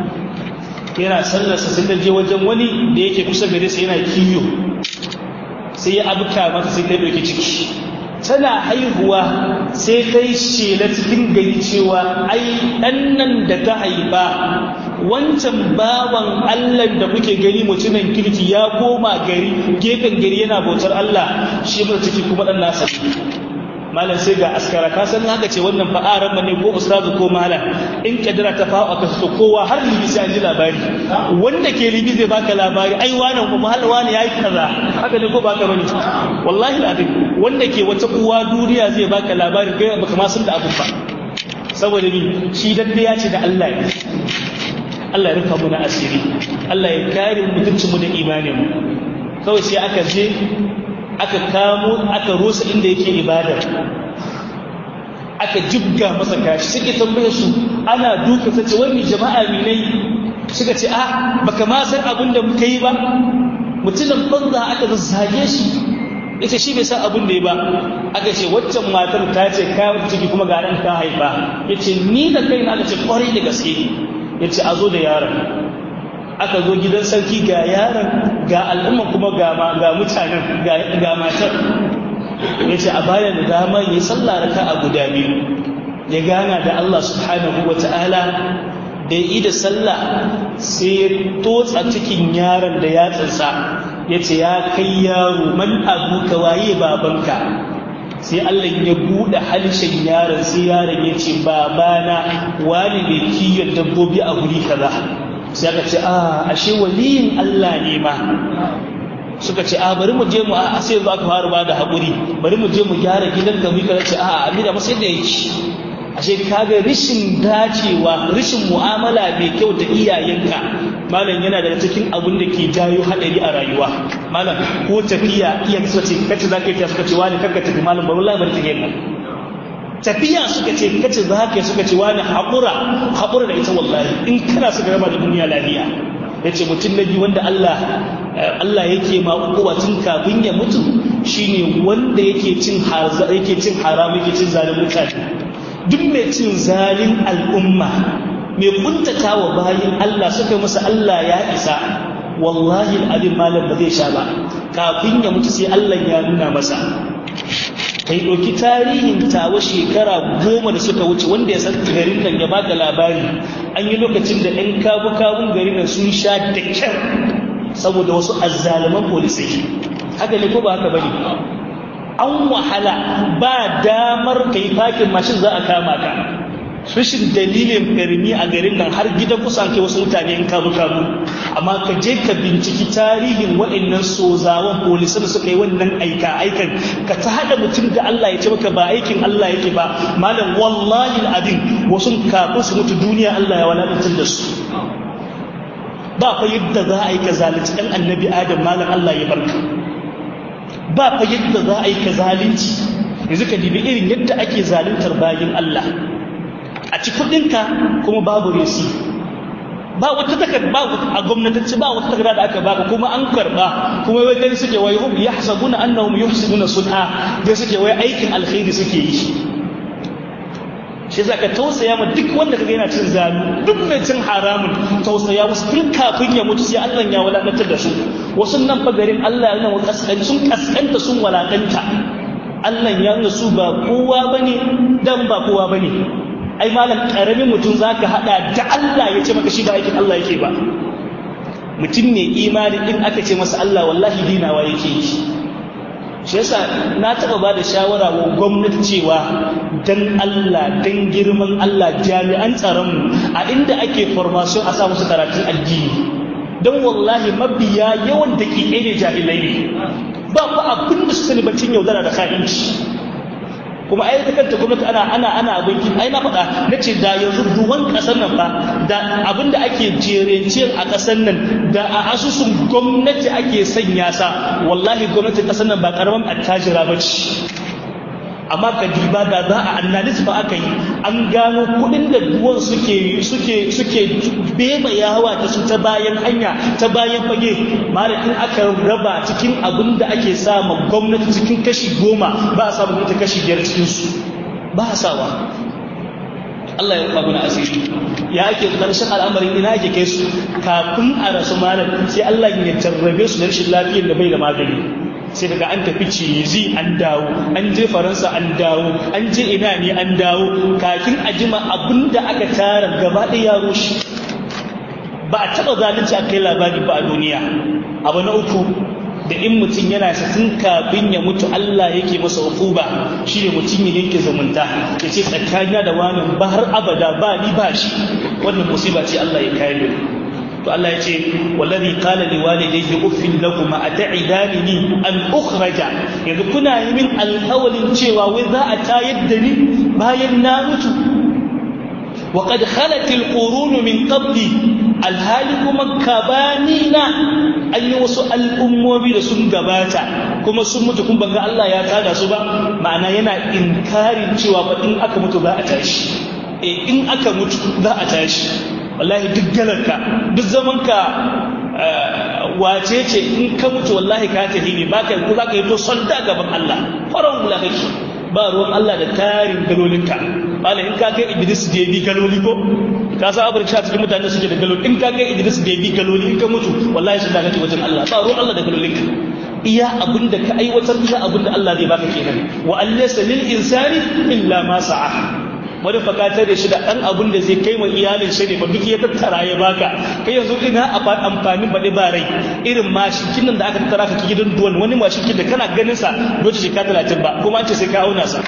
yana sallarsa sai ta je wajen wani da yake kusa gare sa yana kiyo sai ya abuka mata sai ta dauki ciki tana haihuwa sai ta yi shela cikin gari cewa ai ɗan nan da ta haifa wancan baban Allah da kuke gani mutumin kirki ya koma gari gefen gari yana bautar Allah shi mata ciki kuma ɗan nasa malam sai ga askara ka san haka ce wannan fa'aran ne ko ustazu ko malam in kadira ta fa'a ka so kowa har libi sai an ji labari wanda ke libi zai baka labari ai wannan kuma hal wani yayi kaza haka ne ko baka bane wallahi alazim wanda ke wata uwa duniya zai baka labari kai baka ma san da abu ba saboda ni shi dadda ya ce da Allah ne Allah ya rufa mu na asiri Allah ya kare mutuncin mu da imanin mu kawai sai aka je aka kamo aka rusa inda yake ibada aka jibga masa kashi suke tambaye su ana duka sace wani jama'a ne nai suka ce ah baka ma san abin da muka yi ba mutumin banza aka zazzage shi ita shi bai san abin da ya ba aka ce waccan matar ta ce ka ciki kuma ga ran ka haifa yace ni da kaina aka ce kwarai da gaske yace a zo da yaron aka zo gidan sarki ga yaron ga al'umma kuma ga mutanen ga matar ya ce a bayan da dama ya sallah raka a guda biyu ya gana da Allah subhanahu wa ta'ala da ya yi da sallah sai ya totsa cikin yaron da ya tsinsa ya ce ya kai yaro man abu ka waye babanka sai Allah ya buɗe halishin yaron sai yaron ya ce babana wani mai kiyon dabbobi a guri kaza sai aka ce a ashe waliyin Allah ne ma suka ce a bari mu je mu a sai yanzu aka fara ba da haƙuri bari mu je mu gyara gidan ka mu kaza ce a amina masa yadda yake ashe kaga rishin dacewa rishin mu'amala mai kyau da iyayenka malam yana daga cikin abin da ke jayo hadari a rayuwa malam ko tafiya iya suka ce kace za ka yi suka ce wani kanka tafi malam bari wallahi bari take nan tafiya suka ce kace za ka suka ce wani haƙura haƙura da ita wallahi in kana suka raba da duniya lafiya ya ce mutum na biyu wanda Allah Allah yake ma ukuwa tun kafin ya mutu shine wanda yake cin yake cin haram yake cin zalin mutane duk mai cin zalin al'umma mai kuntata wa bayin Allah suka masa Allah ya isa wallahi al'adin malam ba zai sha ba kafin ya mutu sai Allah ya nuna masa kai ɗauki tarihin tawa shekara goma da suka wuce wanda ya san garin nan ya baka labari an yi lokacin da 'yan kabu-kabun garin nan sun sha da kyar saboda wasu azzaluman polisai haka ne ko ba haka bane an wahala ba damar kai fakin mashin za a kama ka rashin dalilin firmi a garin nan har gidan kusan kai wasu mutane in kabu kabu amma ka je ka binciki tarihin waɗannan sozawan polisan suka yi wannan aika aikan ka ta haɗa mutum da Allah ya ce maka ba aikin Allah yake ba malam wallahi al'adin wasu kafin su mutu duniya Allah ya walakantar da su ba fa yadda za a yi ka zalunci ɗan annabi adam malam Allah ya barka ba fa yadda za a yi ka zalunci yanzu ka dibi irin yadda ake zaluntar bayin Allah a ci kudinka kuma babu resi ba wata takarda ba a gwamnatacce ba wata takarda da aka baka kuma an karba kuma wai dai suke wai hum yahsabuna annahum yuhsinuna sun'a dai suke wai aikin alkhairi suke yi shi shi za ka tausaya ma duk wanda kaga yana cin zalu duk mai cin haramun tausaya musu tun kafin ya mutu sai Allah ya walakantar da su wasu nan fa garin Allah yana kaskanci sun kaskanta sun walakanta Allah ya nuna su ba kowa bane dan ba kowa bane ai malam karamin mutum zaka hada da Allah ya ce maka shi ba aikin Allah yake ba mutum ne imani in aka ce masa Allah wallahi dinawa yake yi shi yasa na taɓa ba da shawara wa gwamnati cewa dan Allah dan girman Allah jami'an tsaronmu a inda ake formation a sa musu karatun addini don wallahi mabiya yawan da ke ne jahilai ne ba ku abin da su sani bacin yaudara da ka'inci kuma ai ta kanta gwamnati ana ana ana abin kin ai na faɗa na ce da yanzu duwan ƙasar nan fa da abin da ake jerenciyar a ƙasar nan da a asusun gwamnati ake sanya sa wallahi gwamnatin ƙasar nan ba ƙaramin attajira ba ce amma ka diba da za a analysis ba aka yi an gano kuɗin da duwan suke suke suke beba yawa ta su ta bayan hanya ta bayan fage mara in aka raba cikin abin da ake sama gwamnati cikin kashi goma ba a samu gwamnati kashi biyar cikin su ba a sawa Allah ya rufa mana asiri ya ake ƙarshen al'amarin ina ake kai su kafin a rasu malam sai Allah ya jarrabe su da rashin lafiyar da bai da magani sai daga an tafi cizi an dawo an je faransa an dawo an je ina ne an dawo kakin a jima abin da aka tara gaba ɗaya ya rushe ba a taɓa zalunci a kai labari ba a duniya abu na uku da in mutum yana sa tun kafin ya mutu Allah yake masa hukuba shi ne mutum ya yanke zumunta ya ce tsakanina da wani ba har abada ba ni ba shi wannan musiba ce Allah ya kare to Allah ya ce wallazi qala li walidayhi uffin lakum ata'idani an ukhraja yanzu kuna yi min alhawalin cewa wai za a tayar da ni bayan na mutu wa qad khalat alqurun min qabli alhali kuma kabanina an yi wasu al'ummomi da sun gabata kuma sun mutu kun banga Allah ya tada su ba ma'ana yana inkarin cewa ba in aka mutu za a tashi eh in aka mutu za a tashi wallahi duk galarka duk zamanka wace ce in ka mutu wallahi ka tafi ne baka ko zaka yi to sonda gaban Allah faran wula kake ba ruwan Allah da tarin galolinka bala in ka kai Idris da bi galoli ko ka san abin sha cikin mutane suke da galoli in ka kai Idris da bi galoli in ka mutu wallahi sun da kake wajen Allah ba ruwan Allah da galolinka iya abin da ka aiwatar iya abin da Allah zai baka kenan wa allaysa lil insani illa ma sa'a wani fakatar da shi da ɗan abin da zai kai wa iyalin shi ne ba duk ya tattara ya baka kai yanzu ina amfanin baɗi ba rai irin mashikin nan da aka tattara ka gidan duwan wani mashikin da kana ganin sa doce shekara talatin ba kuma an ce sai ka auna sa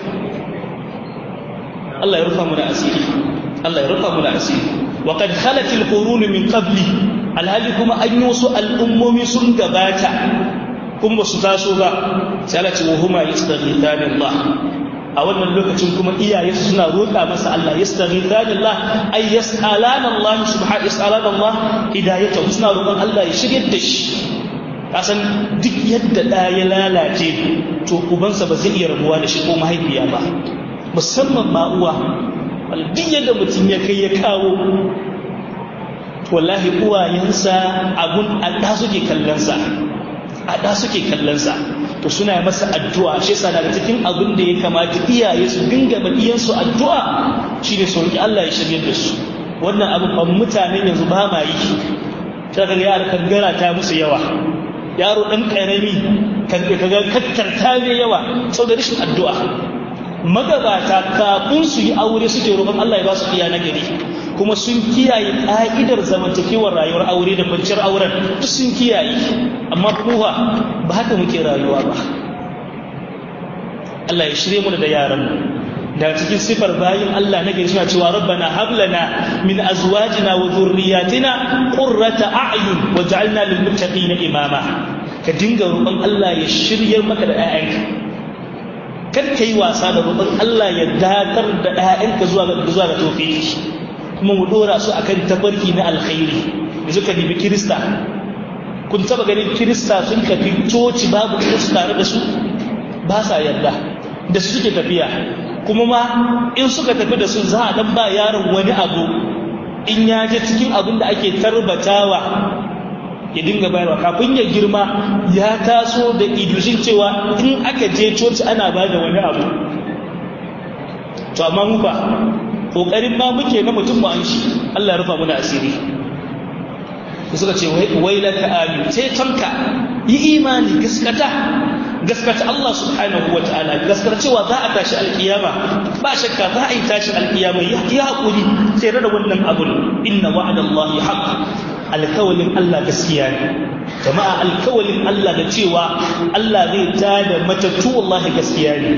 Allah ya rufa mu da asiri Allah ya rufa mu da asiri wa qad khalat al qurun min qabli alhali kuma an yi wasu al'ummomi sun gabata kuma ba su taso ba sai Allah ce wa huma yastaghithani Allah a wannan lokacin kuma iyaye suna roƙa masa Allah yastaghithani Allah ay yas'alana Allah subhanahu yas'alana Allah hidayatahu suna roƙon Allah ya shiryar da shi kasan duk yadda da ya lalace to ubansa ba zai iya rabuwa da shi ko mahaifiya ba musamman ma uwa duk yadda mutum ya kai ya kawo wallahi uwayensa abun a ɗa suke kallonsa a ɗa suke kallonsa to suna masa addu'a shi yasa daga cikin abin da ya kamata iyaye su dinga ma iyansu addu'a shine su roki Allah ya shirye da su wannan abu ban mutanen yanzu ba ma yi ta ga yara kangara ta musu yawa yaro dan karami kan kaga kattarta mai yawa saboda rashin addu'a magabata kafin su yi aure suke roƙon Allah ya ba su iya nagari kuma sun kiyaye ƙa'idar zamantakewar rayuwar aure da kwanciyar auren duk sun kiyaye amma kuma ba haka muke rayuwa ba Allah ya shirye mu da yaran da cikin sifar bayin Allah na gari suna cewa rabbana hablana min azwajina wa dhurriyyatina qurrata a'yun waj'alna lil muttaqina imama ka dinga roƙon Allah ya shiryar maka da 'ya'yanka kar ka yi wasa da roƙon Allah ya dakar da 'ya'yanka zuwa ga zuwa ga tofiki kuma mu dora su akan tabarki na alkhairi da suka nemi kirista kun taba ganin kirista sun tafi coci babu su tare da su ba sa yarda da su suke tafiya kuma ma in suka tafi da su za a dan ba yaron wani abu in ya je cikin abin da ake tarbatawa ya dinga bayarwa kafin ya girma ya taso da idushin cewa in aka je coci ana ba da wani abu to amma mu ba kokarin ma muke na mutum mu an shi Allah ya rufa muna asiri suka ce wai laka amin sai tanka yi imani gaskata gaskata Allah subhanahu wa ta'ala gaskata cewa za a tashi alkiyama ba shakka za a yi tashi alkiyama ya haƙuri sai da wannan abun inna wa'adallahi haqq alkawalin Allah gaskiya ne jama'a alkawalin Allah da cewa Allah zai tada matattu wallahi gaskiya ne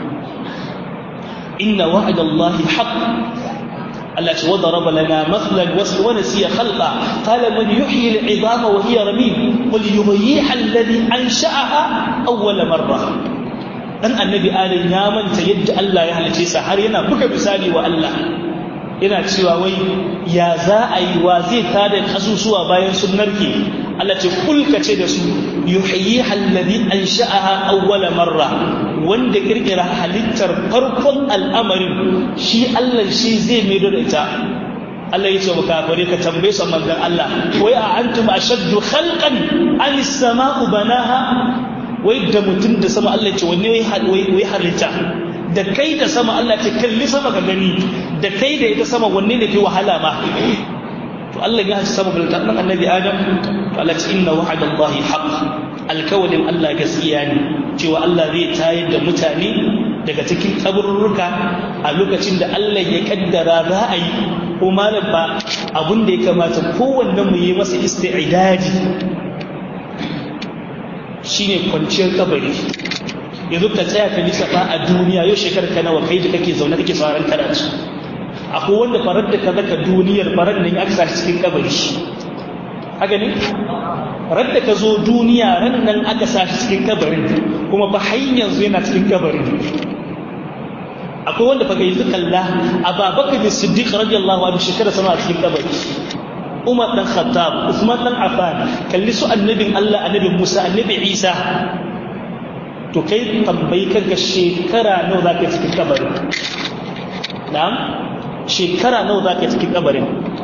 inna wa'adallahi haqq Allah ce wadda raba lana matsalan wasu wani siya khalqa kala man yuhyi al'idama wa hiya ramim wal yuhyiha alladhi ansha'aha awwala marra dan annabi adam ya manta yadda Allah ya halice sa har yana buga misali wa Allah yana cewa wai ya za a yi wa zai tada kasusuwa bayan sun narke Allah ce kulka ce da su yuhyi alladhi ansha'aha awwala marra wanda kirkira halittar farkon al'amarin shi Allah shi zai maido da ita Allah ya ce wa kafare ka tambaye su manzon Allah wai a antum ashaddu khalqan an as-sama'u banaha wai da mutum da sama Allah ya ce wanne wai halitta da kai da sama Allah ce kalli sama ka gani da kai da ita sama wanne ne fi wahala ma to Allah ya ci sama balta dan annabi Adam to Allah ce inna wa'adallahi haqq alkawalin Allah gaskiya ne cewa Allah zai tayar da mutane daga cikin kaburruka a lokacin da Allah ya kaddara za a yi ko malam ba abin da ya kamata kowanne mu yi masa isti'idadi shine kwanciyar kabari yanzu ka tsaya ka lissafa a duniya yau shekarar ka nawa kai da kake zaune kake sauran karatu akwai wanda farar da ka zaka duniyar farar nan ya aka cikin kabari haka ne radda ka zo duniya ran nan aka sa shi cikin kabarin kuma ba har yanzu yana cikin kabarin akwai wanda fa yanzu kalla ababakar da siddiq radiyallahu anhu shekara sama a cikin kabari umar dan khattab usman dan affan kalli su annabin allah annabin musa annabi isa to kai tambayi kanka shekara nawa za ka yi cikin kabarin na'am shekara nawa za ka yi cikin kabarin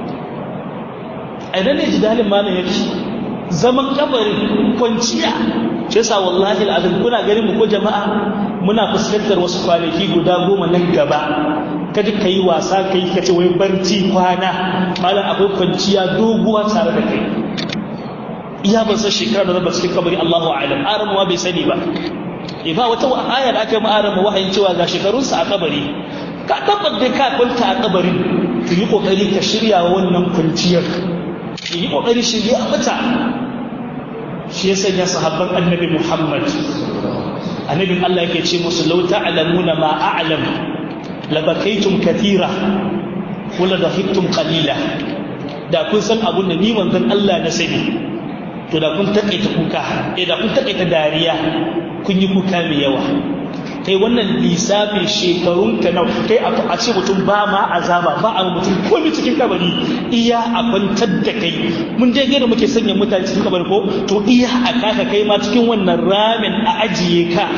a idan ne jidalin malam ya ce zaman kabarin kwanciya shi yasa wallahi al'azim kuna ganin mu ko jama'a muna fuskantar wasu kwanaki guda goma nan gaba kaji ka yi wasa ka yi kace wai barci kwana malam akwai kwanciya doguwa tare da kai iya ban san shekara da zaba cikin kabari Allahu a'lam aramuwa bai sani ba e ba wata aya da aka yi ma'arama wahayin cewa ga shekarunsa a kabari ka tabbata ka kwanta a kabarin ka yi kokari ka shirya wannan kwanciyar yi kokari shirya mata shi ya sanya sahabban annabi Muhammad annabin Allah yake ce musu law ta'lamuna ma a'lam labakaitum kathira wala dahiktum qalila da kun san abun da ni manzon Allah na sani to da kun takaita kuka eh da kun takaita dariya kun yi kuka mai yawa kai wannan lissafin shekarun ka nawa kai a ce mutum ba ma azaba ba a mutum komai cikin kabari iya a kwantar da kai mun je gida muke sanya mutane cikin kabari ko to iya a kaka kai ma cikin wannan ramin a ajiye ka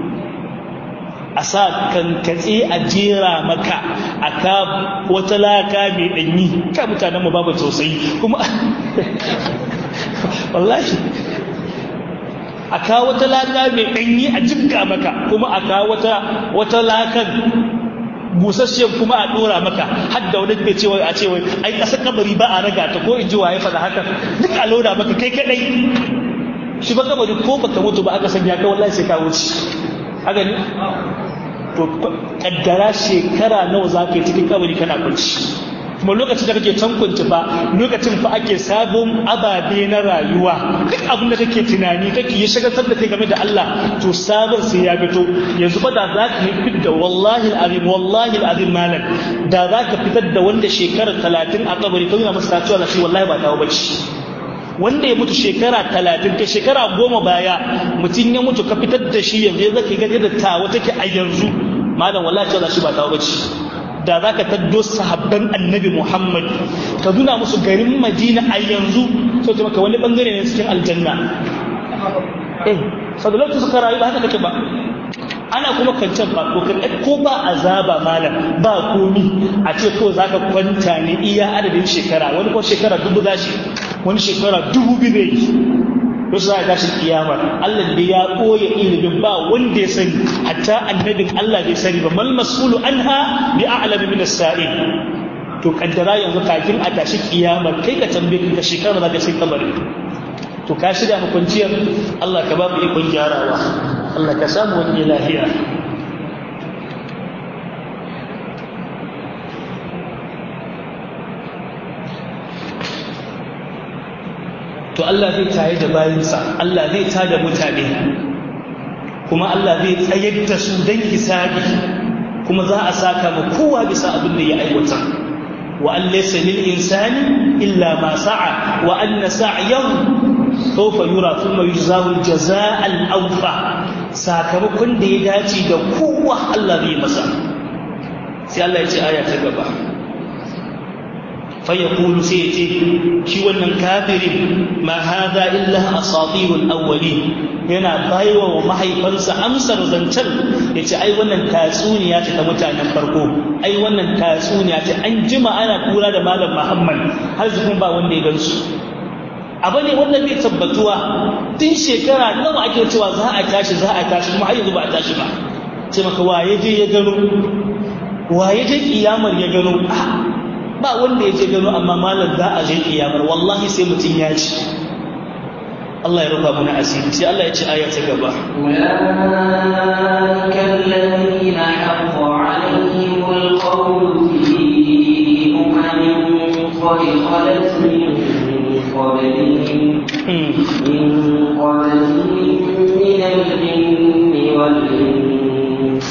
a sa kankatse a jera maka a ka wata laka mai ɗanyi ka mutanen mu babu tausayi kuma wallahi a kawo wata laka mai ɗanyi a jibga maka kuma a kawo wata lakan busasshiyar kuma a ɗora maka har da wani ke cewa a cewa ai ƙasar kabari ba a raga ta ko in ji waye faɗa haka duk a loda maka kai kaɗai shi ba kabari ko baka mutu ba aka sanya ka wallahi sai ka wuce haka ne to kaddara shekara nawa za ka yi cikin kabari kana kwanci kuma lokacin da kake tankunci ba lokacin fa ake sabon ababe na rayuwa duk abin da kake tunani kake yi shagaltar da kai game da Allah to sabon sai ya fito yanzu ba da za ka yi fit da wallahi al'azim wallahi al'azim malam da za ka fitar da wanda shekarar talatin a kabari ka nuna masa cewa shi wallahi ba tawo bace wanda ya mutu shekara talatin ka shekara goma baya mutum ya mutu ka fitar da shi yanzu ya zaka gani da tawa take a yanzu malam wallahi cewa shi ba tawo bace da za ka taddo sahabban annabi Muhammad ka nuna musu garin Madina a yanzu sai ta maka wani bangare ne cikin aljanna eh sadalatu suka rayu ba haka take ba ana kuma kancan ba ko ko ba azaba malam ba komi a ce ko zaka kwanta ne iya adadin shekara wani ko shekara dubu zashi wani shekara dubu biyu ne to sai ga shi kiyama Allah da ya koya ilimin ba wanda ya sani hatta annabin Allah bai sani ba mal mas'ulu anha bi a'lamu min as-sa'il to kaddara yanzu kafin a tashi kiyama kai ka tambaye ka shekara za ka sai kabari to ka shirya mu kwanciyar Allah ka ba mu ikon gyarawa Allah ka samu wani lafiya to Allah zai taye da bayansa Allah zai tada mutane kuma Allah zai tsayar da su don hisabi kuma za a saka ma kowa bisa abin da ya aiwata wa an laysa lil insani illa ma sa'a wa anna sa'yahu sawfa yura thumma yujzahu al-jazaa al-awfa sakamakon da ya dace da kowa Allah zai masa sai Allah ya ce aya ta gaba فيقول سيتي شي wannan kafirin ma hadha illa asatirul awwalin yana baiwa wa mahaifansa amsar zancen yace ai wannan tatsuniya ce ta mutanen farko ai wannan tatsuniya ce an jima ana kura da malam Muhammad har zukun ba wanda ya gansu abu ne wannan bai tabbatuwa tun shekara nawa ake cewa za a tashi za a tashi kuma har yanzu ba a tashi ba ce maka waye je ya gano waye je kiyamar ya gano ba wanda ya je gano amma malam za a je kiyamar wallahi sai mutum ya ci Allah ya rufa mana asiri sai Allah ya ci aya ta gaba أولئك الذين حق عليهم القول في أمم قد خلت من قبلهم من قبلهم من الجن والإنس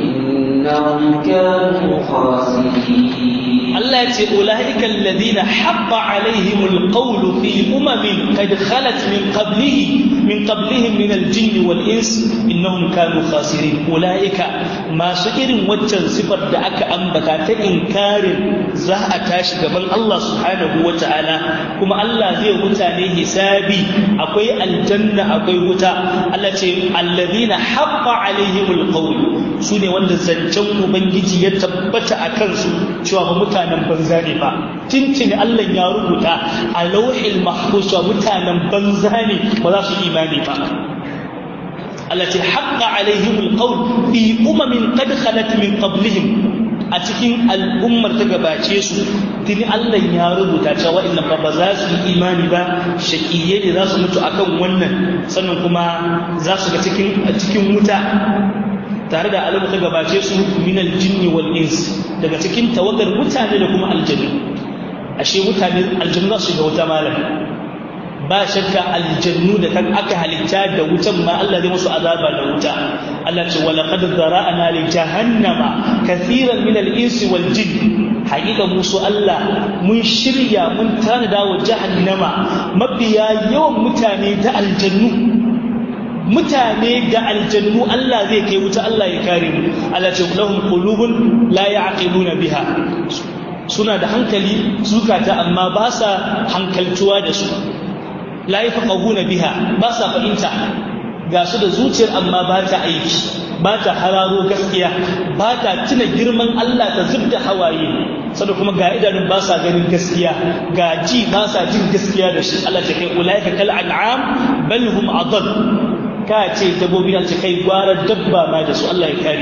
إنهم كانوا خاسرين Allah ya ce ulaika alladhina haqqa alaihim alqawlu fi umamin qad khalat min qablihi min qablihim min aljinn wal ins innahum kanu khasirin ulaika masu irin waccan sifar da aka ambata ta inkarin za a tashi gaban Allah subhanahu wataala kuma Allah zai mutane hisabi akwai aljanna akwai wuta Allah ce alladhina haqqa alaihim alqawlu sune wanda zancen ubangiji ya tabbata a kansu cewa ba mutanen banza ne ba tintini Allah ya rubuta a lauhil mahfuz wa mutanen banza ne ba za su imani ba Allah ce haqqa alaihim alqawl fi umamin qad khalat min qablihim a cikin al'ummar ta gabace su tuni Allah ya rubuta cewa inna fa ba za su yi imani ba shaqiyye ne za su mutu akan wannan sannan kuma za su ga cikin cikin wuta tare da alamu ta gabace su minal jinni wal ins daga cikin tawagar mutane da kuma aljannu ashe mutane aljannu za su shiga wuta malam ba shakka aljannu da kan aka halitta da wutan ma Allah zai musu azaba da wuta Allah ce wa laqad zara'na li jahannama kathiran min al-insi wal jinn haƙiƙa musu Allah mun shirya mun tanada wa jahannama mabiya yawan mutane da aljannu mutane da aljannu Allah zai kai wuta Allah ya kare mu Allah ce lahum qulubun la ya'qiluna biha suna da hankali zukata amma ba sa hankaltuwa da su la yafqahuna biha ba sa fahimta ga su da zuciyar amma ba ta aiki ba ta hararo gaskiya ba ta tuna girman Allah ta zubda hawaye sannan kuma ga idanun ba sa ganin gaskiya ga ji ba sa jin gaskiya da shi Allah ta kai ulaika kal an'am bal hum adall ka ce dabbobi na kai gwara dabba ma da su Allah ya kare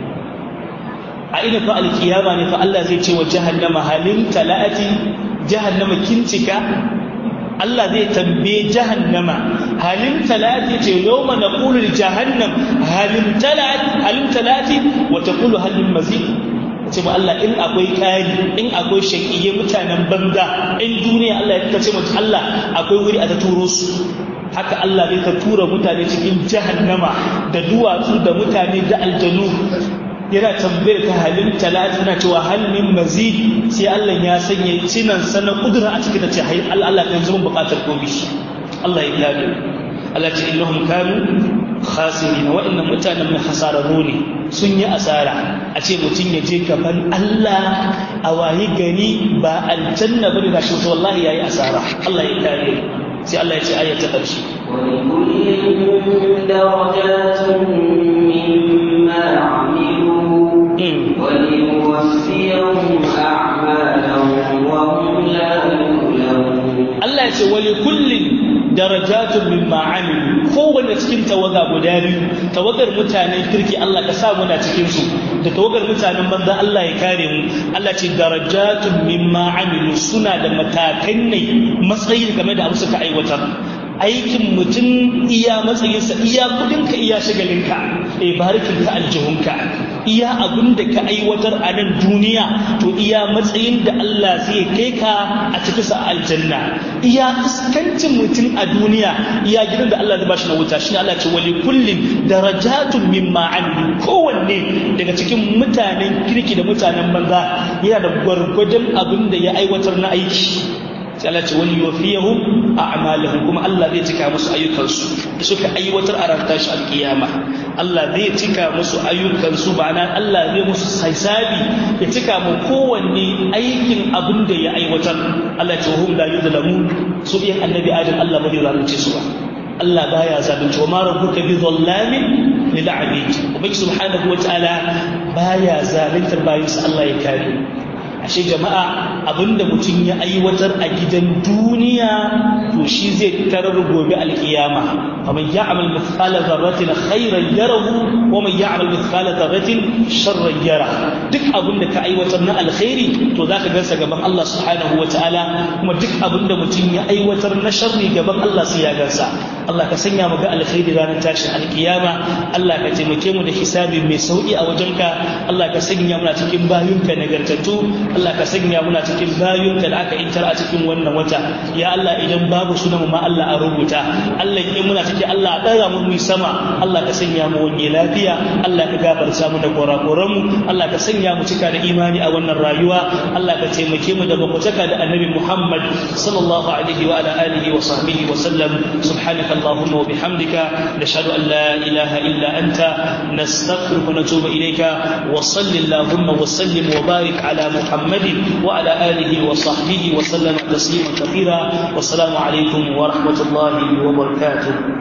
a ina fa alkiyama ne fa Allah zai ce wa jahannama halin talati jahannama kincika Allah zai tambaye jahannama halin talati ce yawma naqulu li jahannam halin talati halin talati wa taqulu halin mazid ce ba Allah in akwai kari in akwai shakiye mutanen banza in duniya Allah ya ce mutu Allah akwai wuri a ta turo su haka Allah zai ta tura mutane cikin jahannama da duwatsu da mutane da aljanu yana tambayar ta halin talati na cewa hal min mazid sai Allah ya sanya cinan sana kudura a cikin ta ce hay Allah kan zama bukatar komai Allah ya gado Allah ce innahum kanu khasirin wa'annan mutanen mai hasararru ne sun yi asara a ce mutum ya je gaban Allah a wayi gani ba aljanna bane da shi wallahi yayi asara Allah ya kare sai Allah ya ce aya ta ƙarshe ولكل درجات مما عملوا وليوفيهم أعمالهم وهم لا يظلمون Allah ya ce wali kullin darajatun mimma amilu kowanne cikin tawaga guda biyu tawagar mutanen kirki Allah ka sa muna cikin su da tawagar mutanen banza Allah ya kare mu Allah ce darajatun mimma amilu suna da matakan ne matsayi game da abu suka aiwatar aikin mutum iya matsayinsa iya kudinka iya shagalinka e barikinka aljihunka iya abin da ka aiwatar a nan duniya to iya matsayin da Allah zai kai ka a cikin sa aljanna iya iskancin mutum a duniya iya gidan da Allah zai bashi na wuta shine Allah ce wali kullin darajatun mimma amilu kowanne daga cikin mutanen kirki da mutanen banza yana da gwargwadon abin da ya aiwatar na aiki sai Allah ce wani yufiyahum a'malahum kuma Allah zai cika musu ayyukansu da suka aiwatar a ran tashi alkiyama Allah zai cika musu ayyukansu ma'ana Allah zai musu hisabi ya cika mu kowanne aikin abin da ya aiwatar Allah ce hum la yuzlamun su biyan annabi Adam Allah bai zalunce su ba Allah baya zalunci wa ma rabbuka bi dhallamin lil abid ubangi subhanahu wa ta'ala baya zaluntar bayinsa Allah ya kare ashe jama'a abinda mutum ya aiwatar a gidan duniya to shi zai tarar gobe alkiyama faman ya'mal mithqala dharratin khairan yarahu wa man ya'mal mithqala dharratin sharran yara duk abinda ka aiwatar na alkhairi to zaka gansa gaban Allah subhanahu wataala kuma duk abinda mutum ya aiwatar na sharri gaban Allah sai ya gansa Allah ka sanya mu ga alkhairi ranar tashin alkiyama Allah ka taimake mu da hisabi mai sauki a wajenka Allah ka sanya mu cikin bayunka nagartattu Allah ka sanya muna cikin bayunka da aka intar a cikin wannan wata ya Allah idan babu sunan ma Allah a rubuta Allah in muna cikin Allah ɗaga mu mu sama Allah ka sanya mu wani lafiya Allah ka gafarta mu da korakoran mu Allah ka sanya mu cika da imani a wannan rayuwa Allah ka taimake mu da bakwataka da annabi Muhammad sallallahu alaihi wa ala alihi wa sahbihi wa sallam subhanaka allahumma wa bihamdika nashhadu an la ilaha illa anta nastaghfiruka wa natubu ilayka wa sallallahu wa sallim wa barik ala Muhammad محمد وعلى آله وصحبه وسلم تسليما كثيرا والسلام عليكم ورحمة الله وبركاته